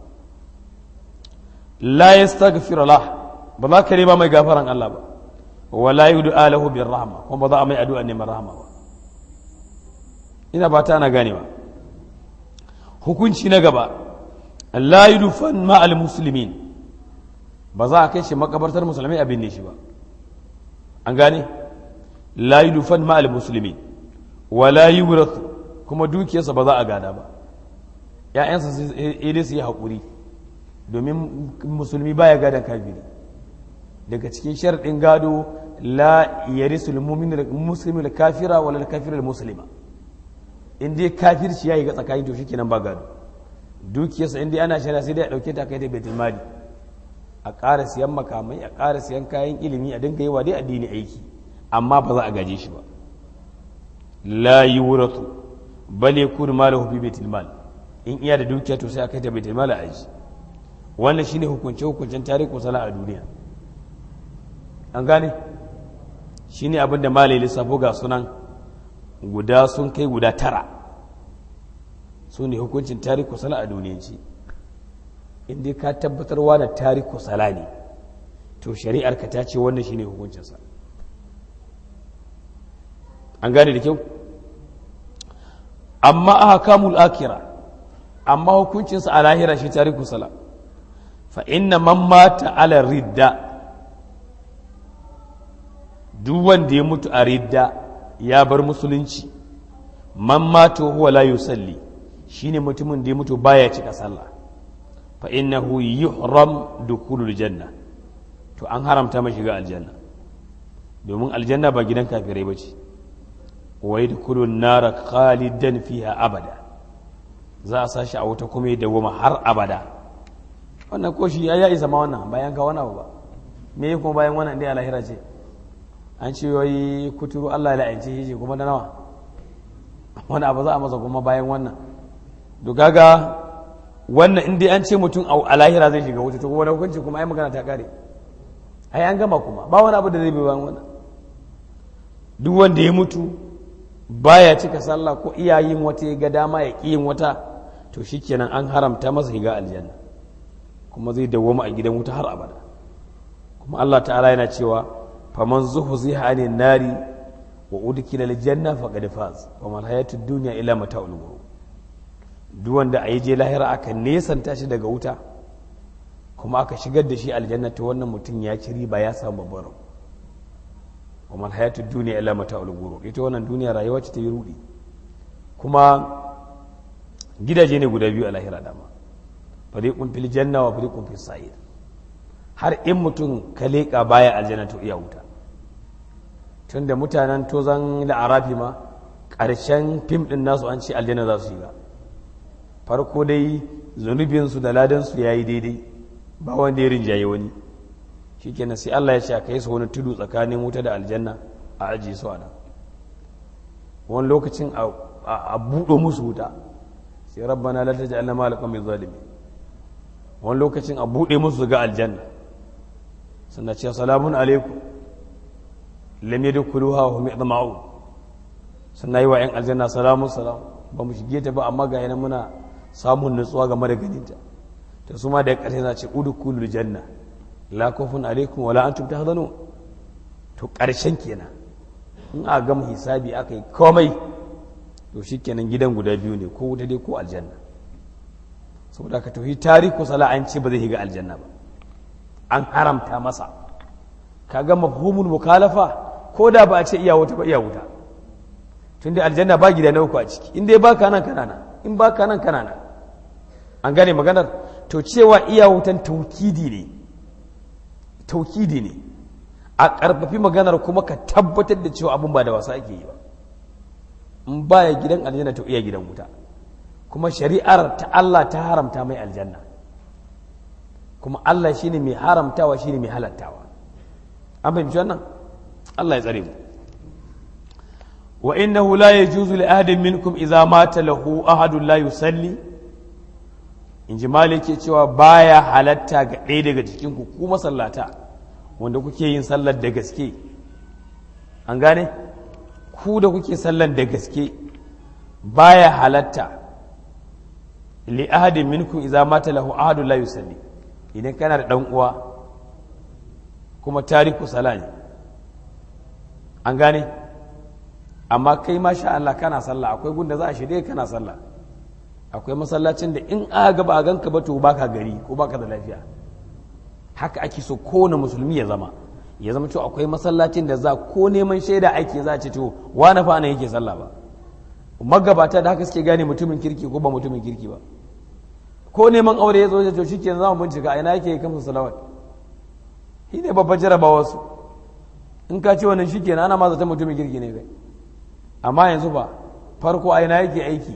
la yastaghfir lah ba za ka nema mai gafaran Allah ba wa la yud'a lahu bir rahma kuma ba za a mai addu'a neman rahama ba ina ba ta ana ganewa hukunci na gaba la yudfan ma al muslimin ba za a kai shi makabartar musulmai a binne shi ba an gane la yudfan ma al muslimin wa la yurath kuma dukiyarsa ba za a gada ba ‘ya'yansa sai su yi haƙuri domin musulmi baya gadon kafiri daga cikin sharɗin gado la yari musulmi da kafira wala kafira da musulma in dai kafirci ya yi ga tsakanin to shikenan ba gado dukiyarsa in dai ana shari'a sai dai a ɗauke ta kai ta baitul mali a ƙara siyan makamai a ƙara siyan kayan ilimi a dinga yi wa dai addini aiki amma ba za a gaje shi ba la yuratu bal yakunu malahu fi baitul mali in iya da dukiya to sai a kai ta baitul mali a ji wannan shine hukunce hukuncen tarihi sala a duniya an gane shine abin da malai lissafo ga sunan guda sun kai guda tara su ne hukuncin tarihi sala a duniyanci in dai ka tabbatarwa da tarihi sala ne to shari'ar ka ta ce wannan shine hukuncinsa an gane da kyau amma aka kamul akira amma hukuncinsa a lahira shi tariku sala fa inna man mata ala ridda duk wanda ya mutu a ridda ya bar musulunci man mata huwa la yusalli shine mutumin da ya mutu baya cika sallah fa innahu yuhram dukhulul janna to an haramta mai shiga aljanna domin aljanna ba gidan kafirai bace wa yadkhulun nara khalidan fiha abada za a sashi a wuta kuma da goma har abada wannan ko shi ya isa ma wannan bayan ka wani abu ba me kuma bayan wannan dai alahira ce an ce yoyi kuturu Allah ya la'ance shi kuma da nawa wani abu za a masa kuma bayan wannan to kaga wannan in dai an ce mutum a lahira zai shiga wuta to kuma wani hukunci kuma ai magana ta kare ai an gama kuma ba wani abu da zai bi bayan wannan duk wanda ya mutu baya cika sallah ko iyayin wata ya ga dama ya ƙi yin wata to shikenan an haramta masa shiga aljanna kuma zai dawwama a gidan wuta har abada kuma Allah ta'ala yana cewa faman zuhziha anin nari wa udkila aljanna faqad faz wa mal hayatud dunya illa mata'ul ghurur duk wanda a je lahira aka nesanta shi daga wuta kuma aka shigar da shi aljanna to wannan mutum ya ci riba ya samu babbar rabo wa mal hayatud dunya illa mata'ul ghurur ita wannan duniya rayuwa ce ta yi rudi kuma gidaje ne guda biyu a lahira dama fariqun fil janna wa fariqun fis sa'ir har in mutum ka leƙa baya aljanna to iya wuta tunda mutanen tozan la'arafi ma ƙarshen fim ɗin nasu an ce aljanna za su shiga farko dai zunubinsu da ladansu ya yi daidai ba wanda ya rinjaye wani shi kenan sai Allah ya ce a kai su wani tudu tsakanin wuta da aljanna a ajiye su a nan wani lokacin a buɗo musu wuta sai rabbana la taj'alna ma'al qawmi zalimin wani lokacin a buɗe musu ga aljanna sannan ce salamun alaikum lam yadkhuluha wa hum yadma'un sannan yi wa yan aljanna salamun salam ba mu shige ta ba amma ga yana muna samun nutsuwa game da ganinta to su ma da ƙarshe na ce udkhulul janna la khawfun alaikum wa la antum tahzanun to ƙarshen kenan in a gama hisabi aka yi komai to shikenan gidan guda biyu ne ko wuta dai ko aljanna saboda ka tauhi tariku sala an ce ba zai shiga aljanna ba an haramta masa kaga mafhumul mukalafa ko da ba a ce iya wuta ba iya wuta tun da aljanna ba gida na uku a ciki in dai baka nan kana nan in baka nan kana nan an gane maganar to cewa iya wutan taukidi ne taukidi ne a ƙarfafi maganar kuma ka tabbatar da cewa abin ba da wasa ake yi ba in baya gidan aljanna to iya gidan wuta kuma shari'ar ta Allah ta haramta mai aljanna kuma Allah shine mai haramtawa shine mai halattawa an fahimci wannan Allah ya tsare mu wa innahu la yajuzu li ahadin minkum idza mata lahu ahadun la yusalli in ji maliki cewa baya halatta ga ɗaya daga cikin ku ku masallata wanda kuke yin sallar da gaske an gane ku da kuke sallan da gaske baya halatta li ahadin minkum idza mata lahu ahadun la yusalli idan kana da dan uwa kuma tariku sala ne an gane amma kai masha Allah kana sallah akwai gunda za a shirye kana sallah akwai masallacin da in aka ga ba a ganka ba to baka gari ko baka da lafiya haka ake so kowane musulmi ya zama ya zama cewa akwai masallacin da za ko neman shaida ake za a ce to wani fa yake sallah ba magabata da haka suke gane mutumin kirki ko ba mutumin kirki ba ko neman aure ya zo ya to shike za mu bincika ina yake kamsa salawat shi ne babbar jarabawa su in ka ce wannan shike ana ma zata mutumin kirki ne kai amma yanzu ba farko a ina yake aiki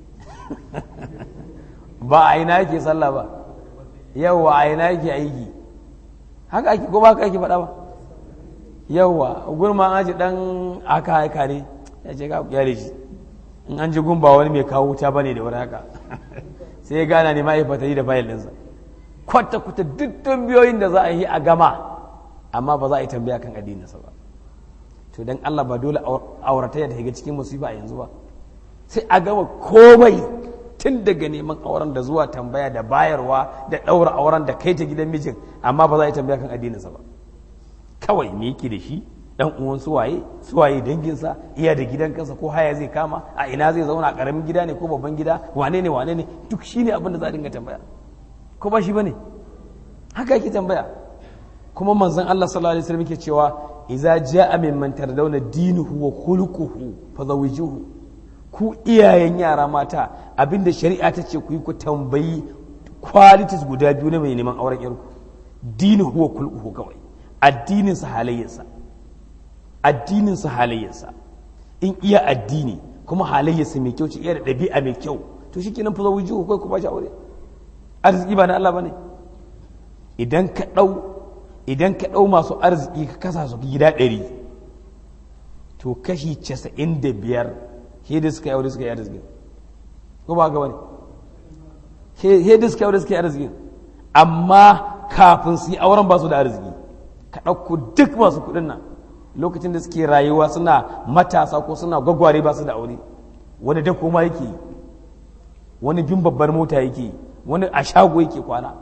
ba a ina yake sallah ba yawwa a ina yake aiki haka ake ko ba ka ake faɗa ba yawwa gurma an ji dan aka haika ne ya ce ka kyale shi in an ji gumba wani mai kawo wuta bane da wani haka sai ya gana ne ma'aikata yi da fayil ɗinsa kwata kwata duk tambayoyin da za a yi a gama amma ba za a yi tambaya kan addininsa ba to dan Allah ba dole auratayya da shiga cikin musiba a yanzu ba sai a gama komai tun daga neman auren da zuwa tambaya da bayarwa da ɗaura auren da kai ta gidan mijin amma ba za a yi tambaya kan addininsa ba kawai me yake da shi dan uwan suwaye suwaye danginsa iya da gidan kansa ko haya zai kama a ina zai zauna a karamin gida ne ko babban gida wane ne wane ne duk shine abin da za a dinga tambaya ko ba shi bane haka yake tambaya kuma manzon Allah sallallahu alaihi wasallam yake cewa idza jaa mimman tardawna dinuhu wa khuluquhu fazawijuhu ku iyayen yara mata abinda shari'a ta ce ku yi ku tambayi qualities guda biyu na mai neman auren yarku dinuhu wa khuluquhu kawai addinin sa halayyarsa addinin sa halayyarsa in iya addini kuma halayyarsa mai kyau ce iya da ɗabi'a mai kyau to shikenan fazawijuhu kai ku ba shi aure arziki ba na Allah bane idan ka ɗau idan ka ɗau masu arziki ka kasa su gida ɗari to kashi casa'in da biyar hedi suka yi aure suka yi arziki ko ba gaba ne hedi suka yi aure suka yi arziki amma kafin su yi auren ba su da arziki ka ɗauko duk masu kuɗin nan lokacin da suke rayuwa suna matasa ko suna gwagware ba su da aure wani da koma yake yi wani bin babbar mota yake yi wani a shago yake kwana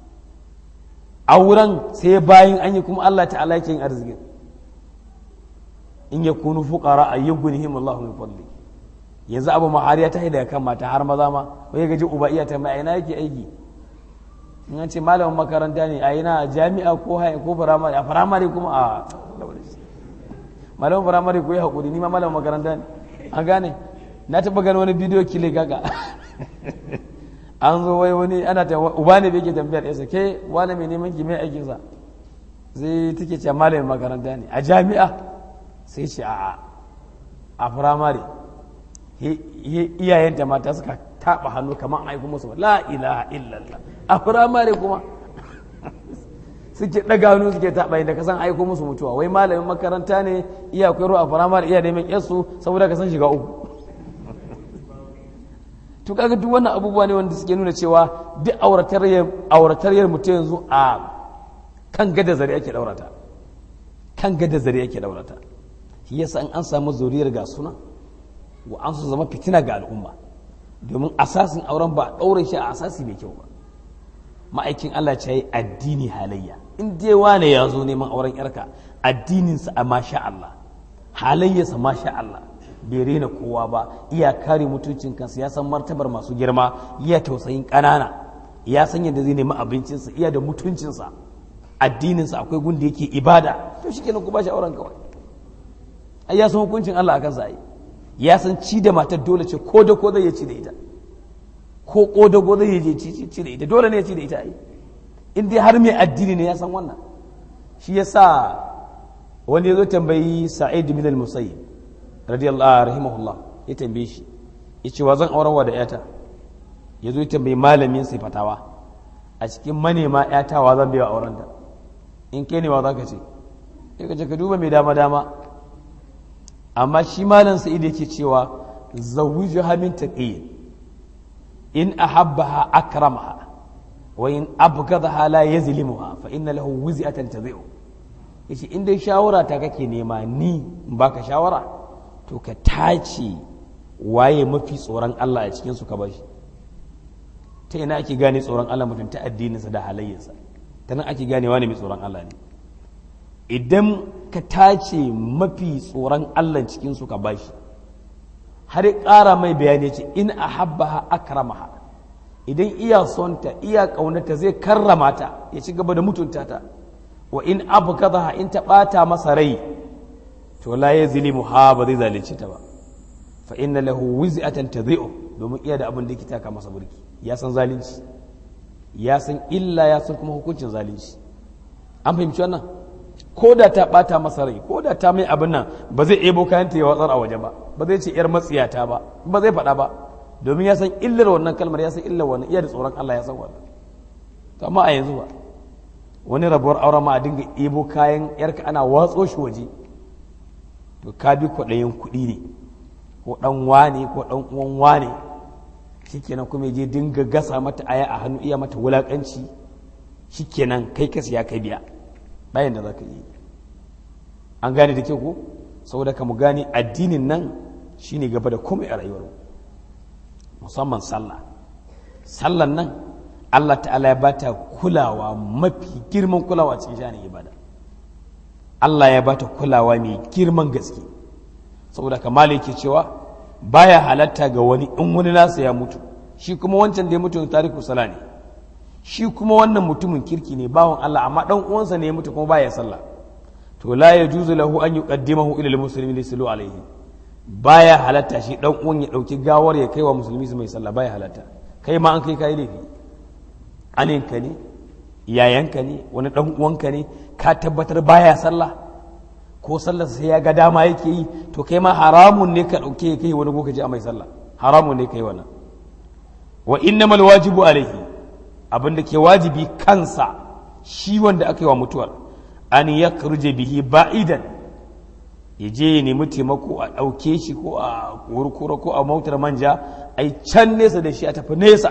auren sai bayan an yi kuma Allah ta'ala yake yin arzikin in ya kunu fuqara ayyughnihim Allahu min fadli yanzu abu mahariya ta daga kan mata har maza ma wai gaji uba iya ta mai ina yake aiki in an ce malamin makaranta ne a ina jami'a ko haya ko firamare a firamare kuma a malamin firamare ko yi hakuri ni ma malamin makaranta ne an gane na taɓa gani wani bidiyo kile gaga an zo wai wani ana ta uba ne bai ke tambayar yasa ke wani mai neman ki mai aikinsa zai take ce malamin makaranta ne a jami'a sai ce a a firamare iyayenta mata suka taɓa hannu kamar aiko musu la ilaha illallah a firamare kuma suke ɗaga hannu suke taɓa inda kasan aiko musu mutuwa wai malamin makaranta ne iya koyarwa a firamare iya neman yarsu saboda ka san shiga uku to kaga duk wannan abubuwa ne wanda suke nuna cewa duk aurataryar mutum yanzu a kan gada zare ake daurata kan gada zare ake daurata shi yasa in an samu zuriyar ga suna wa an su zama fitina ga al'umma domin asasin auren ba a ɗaure shi a asasi mai kyau ba ma'aikin Allah ce yi addini halayya in dai wane ya zo neman auren yarka addininsa a masha Allah halayyarsa masha Allah bai rena kowa ba iya kare mutuncin kansa ya san martabar masu girma iya tausayin ƙanana ya san yadda zai nemi abincinsa iya da mutuncinsa addininsa akwai gun da yake ibada to shi kenan ku ba shi auren kawai ai ya san hukuncin Allah a kansa ai ya san ci da matar dole ce ko da ko zai ya ci da ita ko ko da ko zai ya ci da ita dole ne ya ci da ita ai in dai har mai addini ne ya san wannan shi yasa wani ya zo tambayi sa'id bin al-musayyib radiyallahu rahimahullah ya tambaye shi ya ce wa zan aurarwa da yata ya zo ya tambayi malamin sai fatawa a cikin manema yata wa zan biya aurenta in kai ne wa za ka ce ya ka ce ka duba mai dama dama amma shi malam sa'id yake cewa zawiju hamin taqiyyin in ahabbaha akramaha wa in abghadaha la yazlimuha fa inna lahu wiz'atan tadhi'u yace in dai shawara ta kake nema ni in baka shawara to ka tace waye mafi tsoron Allah a cikin su ka bashi ta ina ake gane tsoron Allah mutum ta addininsa da halayyarsa ta nan ake gane wani mai tsoron Allah ne idan ka tace mafi tsoron Allah cikin su ka bashi har ƙara mai bayani ce in a habbaha akramaha idan iya sonta iya ƙaunata zai karrama ta ya ci gaba da mutunta ta wa in abu kaza in ta ɓata masa rai to la ya zilimu ha ba zai zalunci ta ba fa inna lahu wiz'atan tadhi'u domin iya da abin da yake taka masa burki ya san zalunci ya san illa ya san kuma hukuncin zalunci an fahimci wannan ko da ta ɓata masa rai ko da ta mai abin nan ba zai ebo kayan ta ya watsar a waje ba ba zai ce yar matsiyata ba ba zai faɗa ba domin ya san illar wannan kalmar ya san illar wannan iya da tsoron Allah ya san wannan to amma a yanzu ba wani rabuwar auren ma a dinga ebo kayan yarka ana watso shi waje to ka bi kwaɗayin kuɗi ne ko ɗan wane ko ɗan uwan wane shikenan kuma je dinga gasa mata aya a hannu iya mata wulaƙanci shikenan kai ka siya kai biya bayan da za ka yi an gane da kyau ko saboda ka mu gane addinin nan shine gaba da komai a rayuwar musamman sallah sallan nan Allah ta'ala ya bata kulawa mafi girman kulawa cikin shanin ibada Allah ya bata kulawa mai girman gaske saboda kamar yake cewa baya halatta ga wani in wani nasa ya mutu shi kuma wancan da ya mutu tariku sala ne shi kuma wannan mutumin kirki ne bawan Allah amma dan uwansa ne ya mutu kuma baya sallah to la yajuzu lahu an yuqaddimahu ila almuslimin lisalu alaihi baya halatta shi dan uwan ya dauki gawar ya kaiwa musulmi su mai sallah baya halatta kai ma an kai kai laifi aninka ne yayanka ne wani dan uwanka ne ka tabbatar baya sallah ko sallar sai ya ga dama yake yi to kai ma haramun ne ka dauke kai wani goka je a mai sallah haramun ne kai wannan wa innamal wajibu alaihi abinda ke wajibi kansa shi wanda aka yi wa mutuwar an yakruje bihi ba'idan ya je ya nemi taimako a ɗauke shi ko a kurkura ko a mautar manja a yi can nesa da shi a tafi nesa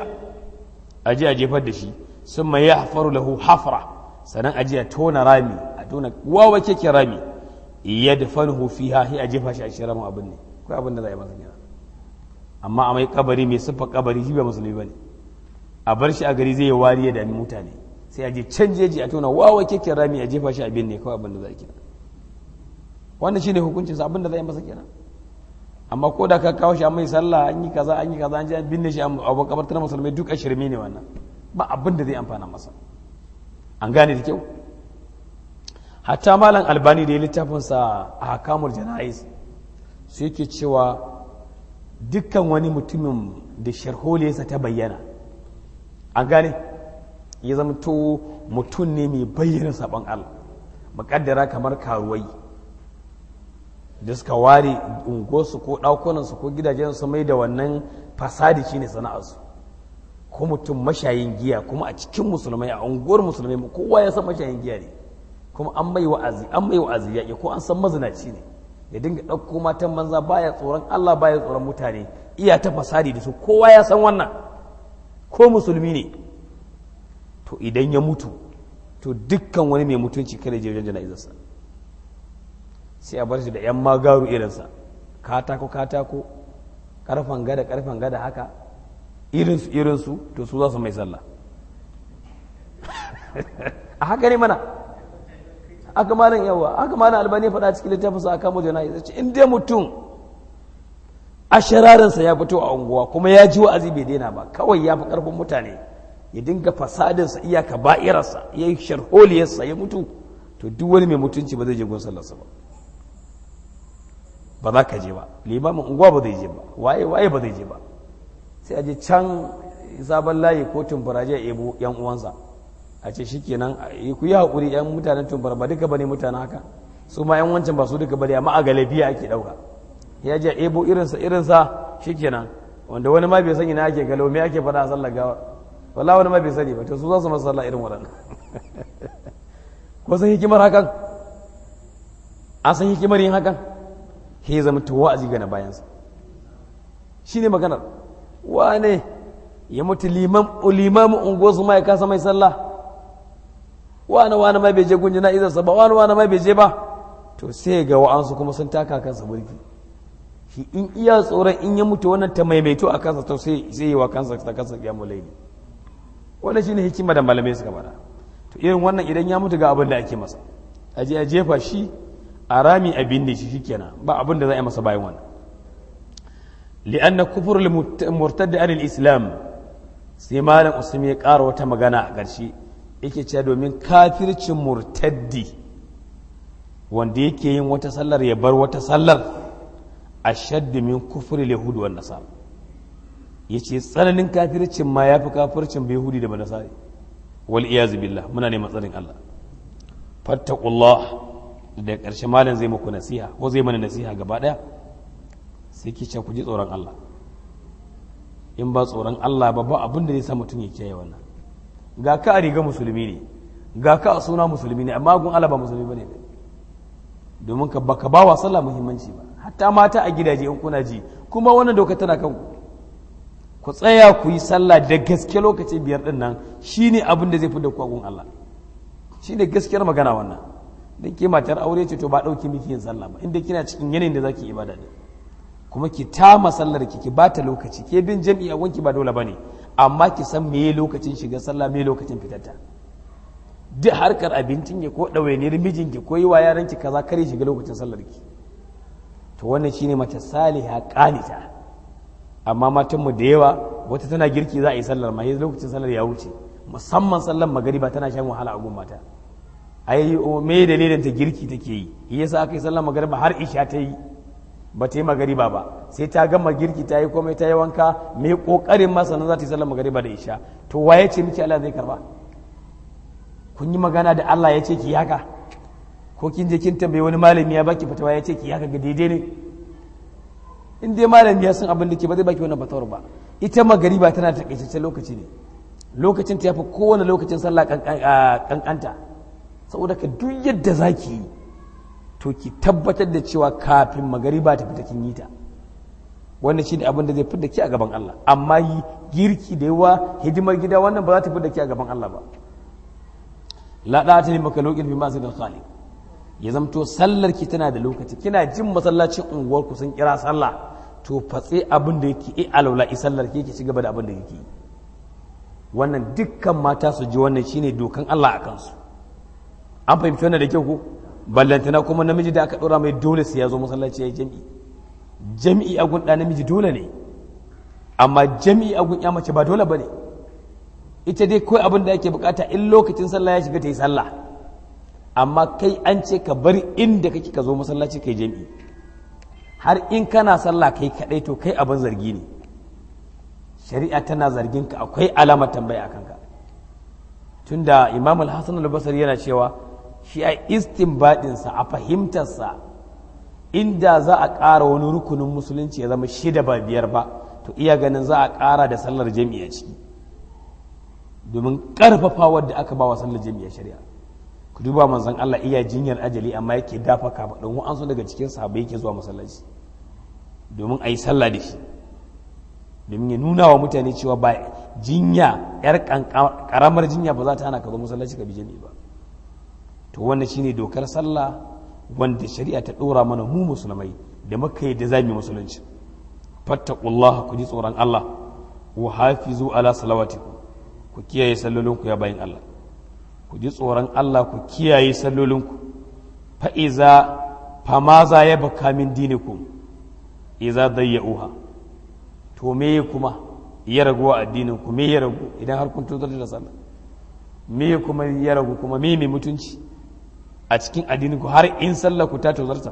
a je a jefar da shi sun mai ya hafaru lahu hafra sannan a je a tona rami a tona wawa keke rami ya da fanhu fi ha a jefa shi a shi ramin abin ne ko abin da za a yi masa gina amma a mai kabari mai siffa kabari shi ba musulmi ba ne a bar shi a gari zai yi wari ya dami mutane sai a je can jeji a tona wawa keke rami a jefa shi abin ne kawai abin da za a kira wannan shine hukuncin abin da zai masa kenan amma ko da ka kawo shi an mai sallah an yi kaza an yi kaza an ji an binne shi a makabartar musulmai duk a shirme ne wannan ba abin da zai amfana masa an gane da kyau hatta malam albani da ya littafin sa a hakamul jana'is su yake cewa dukkan wani mutumin da sharholiyarsa ta bayyana an gane ya zama to mutum ne mai bayyana sabon Allah muƙaddara kamar karuwai da suka ware unguwarsu ko ɗakunansu ko gidajensu mai da wannan fasadi shine sana'arsu ko mutum mashayin giya kuma a cikin musulmai a unguwar musulmai kowa ya san mashayin giya ne kuma an mai wa'azi an mai wa'azi ya ko an san mazinaci ne ya dinga ɗauko matan banza baya tsoron Allah baya tsoron mutane iya ta fasadi da su kowa ya san wannan ko musulmi ne to idan ya mutu to dukkan wani mai mutunci kada je wajen jana'izarsa sai a bar shi da 'yan magaru irinsa katako katako karfan gada karfan gada haka irinsu irinsu to su za su mai sallah a haka ne mana aka malam yawa aka malam albani faɗa cikin littafin sa aka mujana ya ce in dai mutum a shararinsa ya fito a unguwa kuma ya ji wa'azi bai daina ba kawai ya fi karfin mutane ya dinga fasadinsa iyaka ba'irarsa ya yi sharholiyarsa ya mutu to duk wani mai mutunci ba zai je gun sallarsa ba ba za ka je ba limamin unguwa ba zai je ba waye waye ba zai je ba sai a je can sabon layi ko tumfuraje a ebo yan uwansa a ce shikenan ku yi haƙuri yan mutanen tumfura ba duka bane mutanen haka su ma yan wancan ba su duka bane amma a galabiya ake ɗauka ya je ebo irinsa irinsa shikenan wanda wani ma bai sani na ake galo me ake faɗa a sallar gawa wala wani ma bai sani ba to su za su masa sallah irin waɗannan ko san hikimar hakan an san hikimar yin hakan he zama ta wa'azi ga na bayansa shi ne maganar wane ya mutu limamin unguwarsu ma ya kasa mai sallah wani wani ma bai je gun jana'izarsa ba wani wani ma bai je ba to sai ga wa'ansu kuma sun taka kansa burki shi in iya tsoron in ya mutu wannan ta maimaito a kansa to sai sai yi wa kansa ta kansa kiyamu laili wannan shine hikima da malamai suka bada to irin wannan idan ya mutu ga abin da ake masa a je a jefa shi a rami a binne shi shikenan ba abin da za a yi masa bayan wannan li'anna kufur murtadda anil islam sai malam usman ya ƙara wata magana a ƙarshe yake cewa domin kafircin murtaddi wanda yake yin wata sallar ya bar wata sallar ashaddu min kufri yahudi wan nasara yace tsananin kafircin ma yafi kafircin bai yahudi da banasari wal iyaz billah muna neman tsarin Allah fattaqullah da ƙarshe malam zai muku nasiha ko zai mana nasiha gaba daya sai ki ce ku ji tsoron Allah in ba tsoron Allah ba ba abin da zai sa mutum ya kiyaye wannan ga ka a riga musulmi ne ga ka a suna musulmi ne amma gun Allah ba musulmi bane domin ka baka ba wa sallah muhimmanci ba hatta mata a gidaje in kuna ji kuma wannan doka tana kanku ku tsaya ku yi sallah da gaske lokaci biyar din nan shine abin da zai fi da ku gun Allah shine gaskiyar magana wannan dan ke matar aure ce to ba dauki miki yin sallah ba inda kina cikin yanayin da zaki ibada ne kuma ki tama sallar ki ki bata lokaci ke bin jami'i a wanki ba dole bane amma ki san meye lokacin shiga sallah meye lokacin fitarta duk harkar abincin ki ko ɗawainiyar mijinki ko yi wa yaranki kaza kare shiga lokacin sallar ki to wannan shine mace saliha qanita amma matan mu da yawa wata tana girki za a yi sallar ma yanzu lokacin sallar ya wuce musamman sallar magariba tana shan wahala a gun mata ai me dalilin ta girki take yi yasa aka yi sallar magariba har isha ta yi ba ta yi magariba ba sai ta gama girki ta yi komai ta yi wanka mai kokarin masa na za ta yi sallar magariba da isha to waye ce miki Allah zai karba kun yi magana da Allah ya ce ki haka ko kin je kin tambayi wani malami ya baki fatawa ya ce ki haka ga daidai ne in dai malami ya san abin da ke ba zai baki wannan fatawar ba ita magariba tana da takaitaccen lokaci ne lokacin ta yafi kowane lokacin sallah kankanta saboda ka duk yadda zaki yi to ki tabbatar da cewa kafin magariba ta fita kin yi ta wannan shi ne abin da zai fidda ki a gaban Allah amma yi girki da yawa hidimar gida wannan ba za ta fidda ki a gaban Allah ba la da ta ne maka lokin bi masu khali ya zamto sallar ki tana da lokaci kina jin masallacin unguwar ku sun kira sallah to fatse abin da yake i alaula i sallar ki ci gaba da abin da yake wannan dukkan mata su ji wannan shine dokan Allah a kansu an fahimci wannan da kyau ko ballantana kuma namiji da aka ɗora mai dole sai ya zo masallaci ya yi jami'i jami'i a gun ɗa namiji dole ne amma jami'i a gun ya mace ba dole ba ne ita dai kawai abin da ake bukata in lokacin sallah ya shiga ta yi sallah amma kai an ce ka bari inda kake ka zo masallaci kai jami'i har in kana sallah kai kaɗai to kai abin zargi ne shari'a tana zargin ka akwai alamar tambaya a kanka tunda imam al-hasan al-basri yana cewa shi a istinbadinsa a fahimtarsa inda za a ƙara wani rukunin musulunci ya zama shida ba biyar ba to iya ganin za a ƙara da sallar jami'a ciki domin ƙarfafa wadda aka ba wa sallar jami'a shari'a ku duba manzon Allah iya jinyar ajali amma yake dafa kafa don wa'ansu daga cikin sahabbai yake zuwa masallaci domin a yi sallah da shi domin ya nuna wa mutane cewa ba jinya yar karamar jinya ba za ta hana ka zo masallaci ka bi jami'i ba to wannan shine dokar sallah wanda shari'a ta dora mana mu musulmai da muka yi da zamu musulunci fattaqullaha ku ji tsoron Allah wa hafizu ala salawatikum ku kiyaye sallolinku ya bayin Allah ku ji tsoron Allah ku kiyaye sallolinku fa iza famaza ya baka min dinikum iza dayya'uha to me kuma ya ragu a addinin ku me ya ragu idan har kun tozar da sallah me kuma ya ragu kuma me mai mutunci a cikin addinin ku har in sallah ku ta tozarta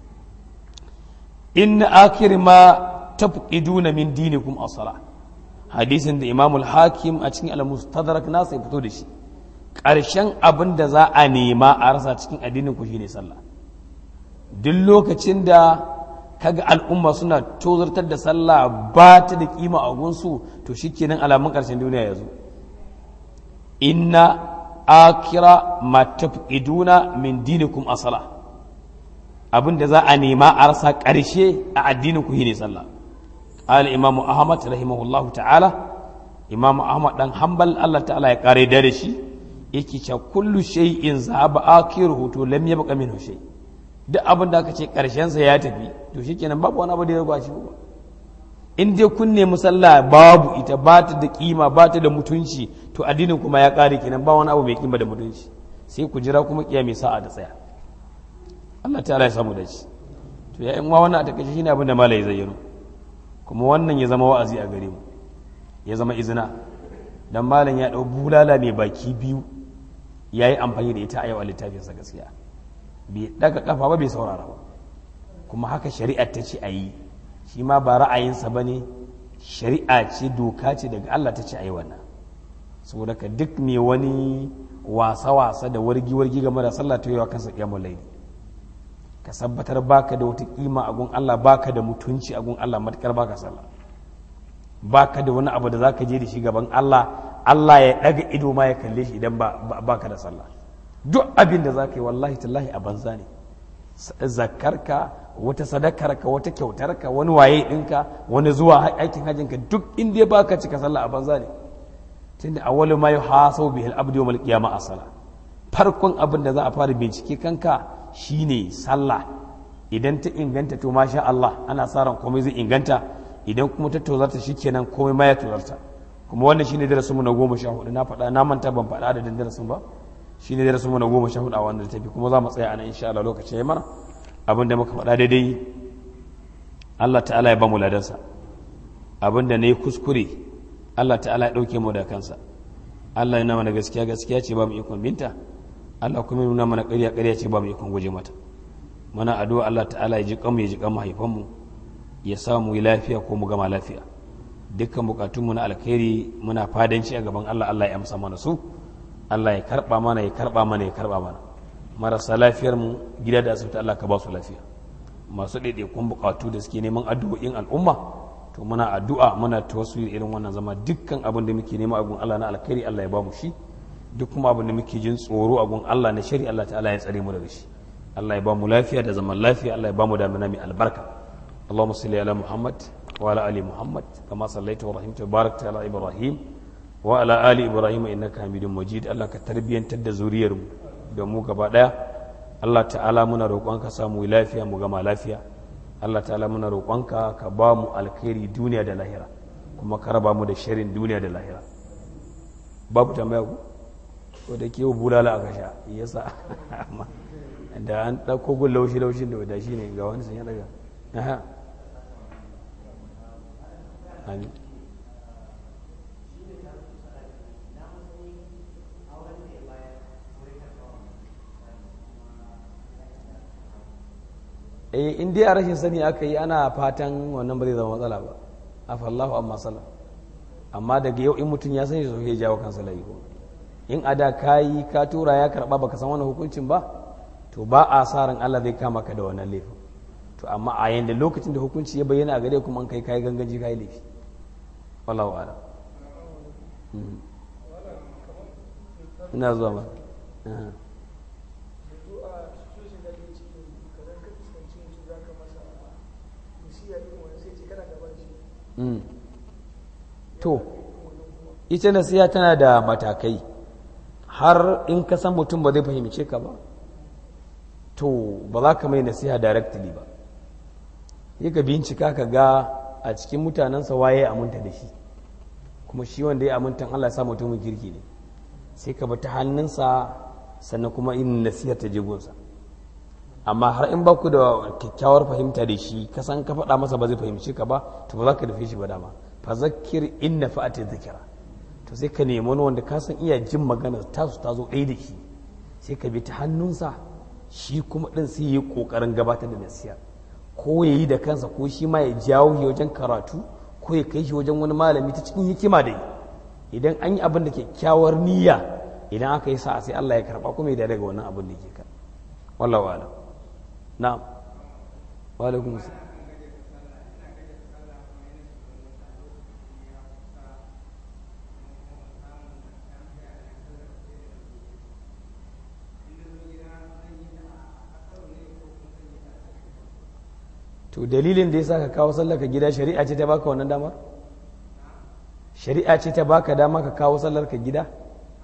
in akhir ma tafqiduna min dinikum as-salah hadisin da Imam al-Hakim a cikin al-Mustadrak nasa ya fito da shi ƙarshen abin da za a nema a rasa cikin addinin ku shine sallah duk lokacin da kaga al'umma suna tozartar da sallah ba ta da kima a gunsu to shikenan alamun ƙarshen duniya ya zo inna akira ma tafiduna min dinikum asala abin da za a nema a rasa ƙarshe a addinin ku shine sallah qala imamu ahmad rahimahullahu ta'ala imamu ahmad dan hanbal Allah ta'ala ya kare da shi yake cewa kullu shay'in zaba akhiruhu to lam yabqa minhu shay duk abin da aka ce karshen sa ya tafi to shikenan babu wani abu da ya ruba shi ba in dai kun nemi sallah babu ita ba ta da kima ba ta da mutunci to addinin kuma ya kare kenan ba wani abu mai kima da mutunci sai ku jira kuma kiyami sa'a da tsaya Allah ta'ala ya samu da shi to ya in wa wannan a takaice shine abin da malai zayyano kuma wannan ya zama wa'azi a gare mu ya zama izina dan malam ya dau bulala mai baki biyu yayi amfani da ita a yau a littafinsa gaskiya bai daga kafa ba bai saurara ba kuma haka shari'ar ta ce a yi shi ma ba ra'ayinsa ba ne shari'a ce doka ce daga Allah ta ce a yi wannan saboda ka duk mai wani wasa-wasa da wargi-wargi game da sallah ta yi wa kansa ƙyamun laili ka sabbatar baka da wata kima a gun Allah baka da mutunci a gun Allah matukar baka sallah baka da wani abu da zaka je da shi gaban Allah Allah ya daga ido ma ya kalle shi idan baka da sallah duk abin da zaka yi wallahi tallahi a banza ne zakarka wata sadakarka wata kyautarka wani waye ɗinka wani zuwa aikin hajjinka duk inda ba ka cika sallah a banza ne tunda awwalu ma yuhasabu bihil abdu yawmal qiyamah asala farkon abin da za a fara bincike kanka shine sallah idan ta inganta to masha Allah ana sa ran komai zai inganta idan kuma ta tozarta shikenan komai ma ya tozarta kuma wannan shine darasin mu na goma sha hudu na faɗa na manta ban faɗa adadin darasin ba shine darasin mu na goma sha hudu a wannan tafi kuma za mu tsaya anan insha Allah lokaci ya mana abinda muka faɗa daidai Allah ta'ala ya ba mu ladansa abinda na yi kuskure Allah ta'ala ya ɗauke mu da kansa Allah yana mana gaskiya gaskiya ce ba mu ikon binta Allah kuma nuna mana ƙarya ƙarya ce ba mu ikon guje mata mana addu'a Allah ta'ala ya ji kanmu ya ji kan mahaifanmu ya sa mu yi lafiya ko mu gama lafiya dukkan bukatunmu na alkhairi muna fadanci a gaban Allah Allah ya amsa mana su Allah ya karba mana ya karba mana ya karba mana marasa lafiyar mu gida da asibiti Allah ka ba su lafiya masu ɗaiɗaikun bukatu da suke neman addu'o'in al'umma to muna addu'a muna tawassuli irin wannan zama dukkan abin da muke nema a gun Allah na alkhairi Allah ya ba mu shi duk kuma abin da muke jin tsoro a gun Allah na shari Allah ta'ala ya tsare mu daga shi Allah ya ba mu lafiya da zaman lafiya Allah ya ba mu damina mai albarka اللهم صل على محمد وعلى ال محمد كما صليت ورحمت وباركت على ابراهيم وعلى ال ابراهيم انك حميد مجيد الله ka tarbiyantar da zuriyar mu da mu gaba daya Allah ta'ala muna roƙonka samu lafiya mu gama lafiya Allah ta'ala muna roƙonka ka ba mu alkhairi duniya da lahira kuma ka raba mu da shirin duniya da lahira babu tambaya ku ko da ke bulala aka sha yasa da an ɗauko gun laushi laushin da wada shi ne ga wani sun ya daga Amin. eh in dai a rashin sani aka yi ana fatan wannan ba zai zama matsala ba afallahu amma sala amma daga yau in mutum ya sani so ya jawo kansa layi ko in a da ka yi ka tura ya karba baka san wannan hukuncin ba to ba a sa ran Allah zai kama ka da wannan laifin to amma a yanda lokacin da hukunci ya bayyana a gare kuma an kai kai ganganci kai laifi wallahu ala ina zuwa ma to ita nasiya tana da matakai har in ka san mutum ba zai fahimce ka ba to ba za ka mai nasiha directly ba yi ka bincika ka ga a cikin mutanensa waye aminta da shi kuma shi wanda ya amintan Allah sa mutumin kirki ne sai ka ta hannunsa sannan kuma in nasiha ta jigonsa amma har in baku da kyakkyawar fahimta da shi ka san ka faɗa masa ba zai fahimci ka ba to ba za ka dafe shi ba dama fa zakir in na fa'ati zikira to sai ka nemi wani wanda ka san iya jin magana tasu ta zo ɗaya da shi sai ka bi ta hannunsa shi kuma ɗin sai yi ƙoƙarin gabatar da nasiha ko ya yi da kansa ko shi ma ya jawo shi wajen karatu ko ya kai shi wajen wani malami ta cikin hikima da idan an yi abin da kyakkyawar niyya idan aka yi sa'a sai Allah ya karɓa kuma ya daga wannan abin da ke kan wallahu alam na'am wa alaikum to dalilin da ya sa ka kawo sallar ka gida shari'a ce ta baka wannan damar shari'a ce ta baka dama ka kawo sallar ka gida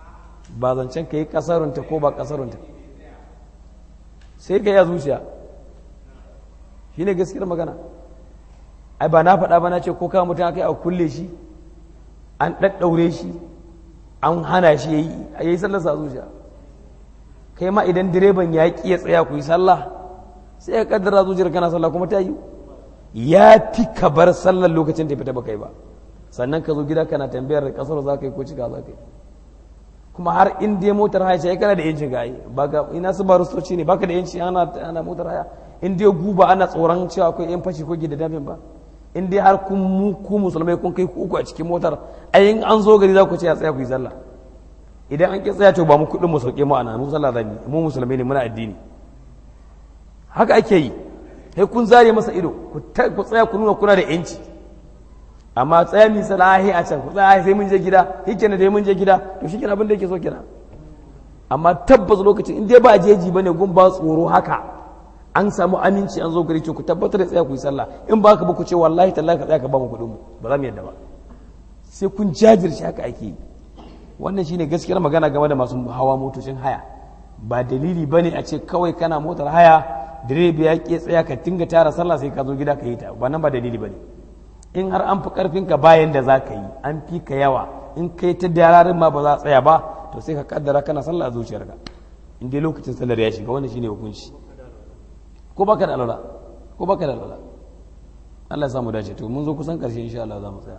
ba zancen ka yi kasarunta ko ba kasarunta sai ka yi a zuciya shi ne gaskiyar magana ai ba na faɗa ba na ce ko kama mutum aka yi a kulle shi an ɗaɗɗaure shi an hana shi ya yi a yi sallarsa a zuciya kai ma idan direban ya ƙi ya tsaya ku yi sallah sai ya kaddara zuciyar kana sallah kuma ta yi ya fi ka bar sallar lokacin da fita ba kai ba sannan ka zo gida kana tambayar kasar za ka yi ko cika za ka yi kuma har in dai motar haya ce kana da yancin gayi ba ga ina su ba rustoci ne baka da yanci ana ana motar haya in dai guba ana tsoron cewa akwai yan fashi ko gida dafin ba in dai har kun mu ku musulmai kun kai uku a cikin motar ayin an zo gari za ku ce ya tsaya ku yi sallah idan an ki tsaya to ba mu kuɗin mu sauke mu ana mu sallah zamu mu musulmai ne muna addini haka ake yi sai kun zare masa ido ku tsaya ku nuna kuna da yanci amma tsaya mi salahi a can ku tsaya sai mun je gida yake ne dai mun je gida to shi abin da yake so kenan amma tabbas lokacin in dai ba jeji bane gun ba tsoro haka an samu aminci an zo gari to ku tabbatar da tsaya ku yi sallah in ba ka ba ku ce wallahi tallahi ka tsaya ka ba mu kuɗin mu ba za mu yadda ba sai kun jajirce haka ake yi wannan shine gaskiyar magana game da masu hawa motocin haya ba dalili bane a ce kawai kana motar haya direba ya ke tsaya ka tinga tara sallah sai ka zo gida ka yi ta wannan ba dalili bane in har an fi karfin ka bayan da za ka yi an fi ka yawa in kai ta dararin ma ba za a tsaya ba to sai ka kaddara kana sallah a zuciyarka in dai lokacin sallar ya shiga wannan shine hukunci ko baka da alwala ko baka da alwala Allah ya samu dace to mun zo kusan karshe insha Allah za mu tsaya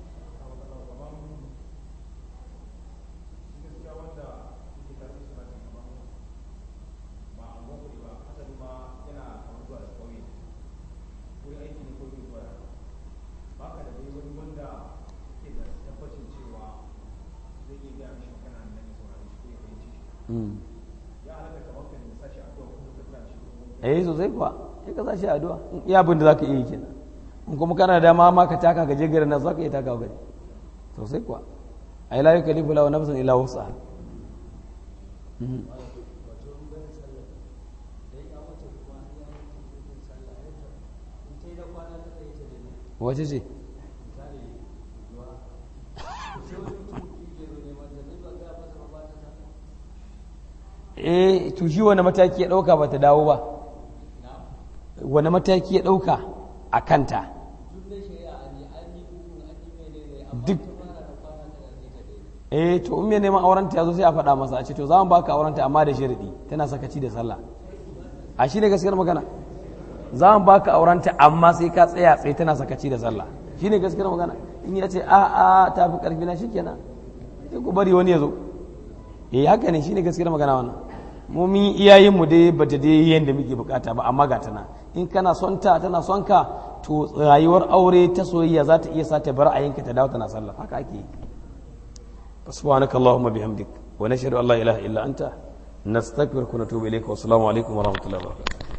eh sosai kuwa sai ka sashi addu'a iya abin da za ka iya yi kenan in kuma kana da dama ma ka taka ka je garin nan za ka iya taka gari sosai kuwa ai la yukallifu lahu nafsan illa wus'aha wace ce eh to shi wani mataki ya dauka ba ta dawo ba wani mataki ya dauka a kanta duk eh to in mai neman aurenta ya zo sai a faɗa masa a ce to za mu baka aurenta amma da sharadi tana sakaci da sallah a shi ne gaskiyar magana za mu baka aurenta amma sai ka tsaya tsaye tana sakaci da sallah shi ne gaskiyar magana in ya ce a a ta fi karfi na shikenan sai ku bari wani ya zo eh haka ne shi ne gaskiyar magana wannan mu mun iyayen mu dai bata dai yanda muke bukata ba amma ga tana in kana son ta tana son ka to rayuwar aure ta soyayya za ta iya sa ta bar ayinka ta dawo tana sallah haka ake yi سبحانك اللهم بحمدك ونشهد ان لا اله الا انت نستغفرك ونتوب اليك والسلام عليكم ورحمه الله وبركاته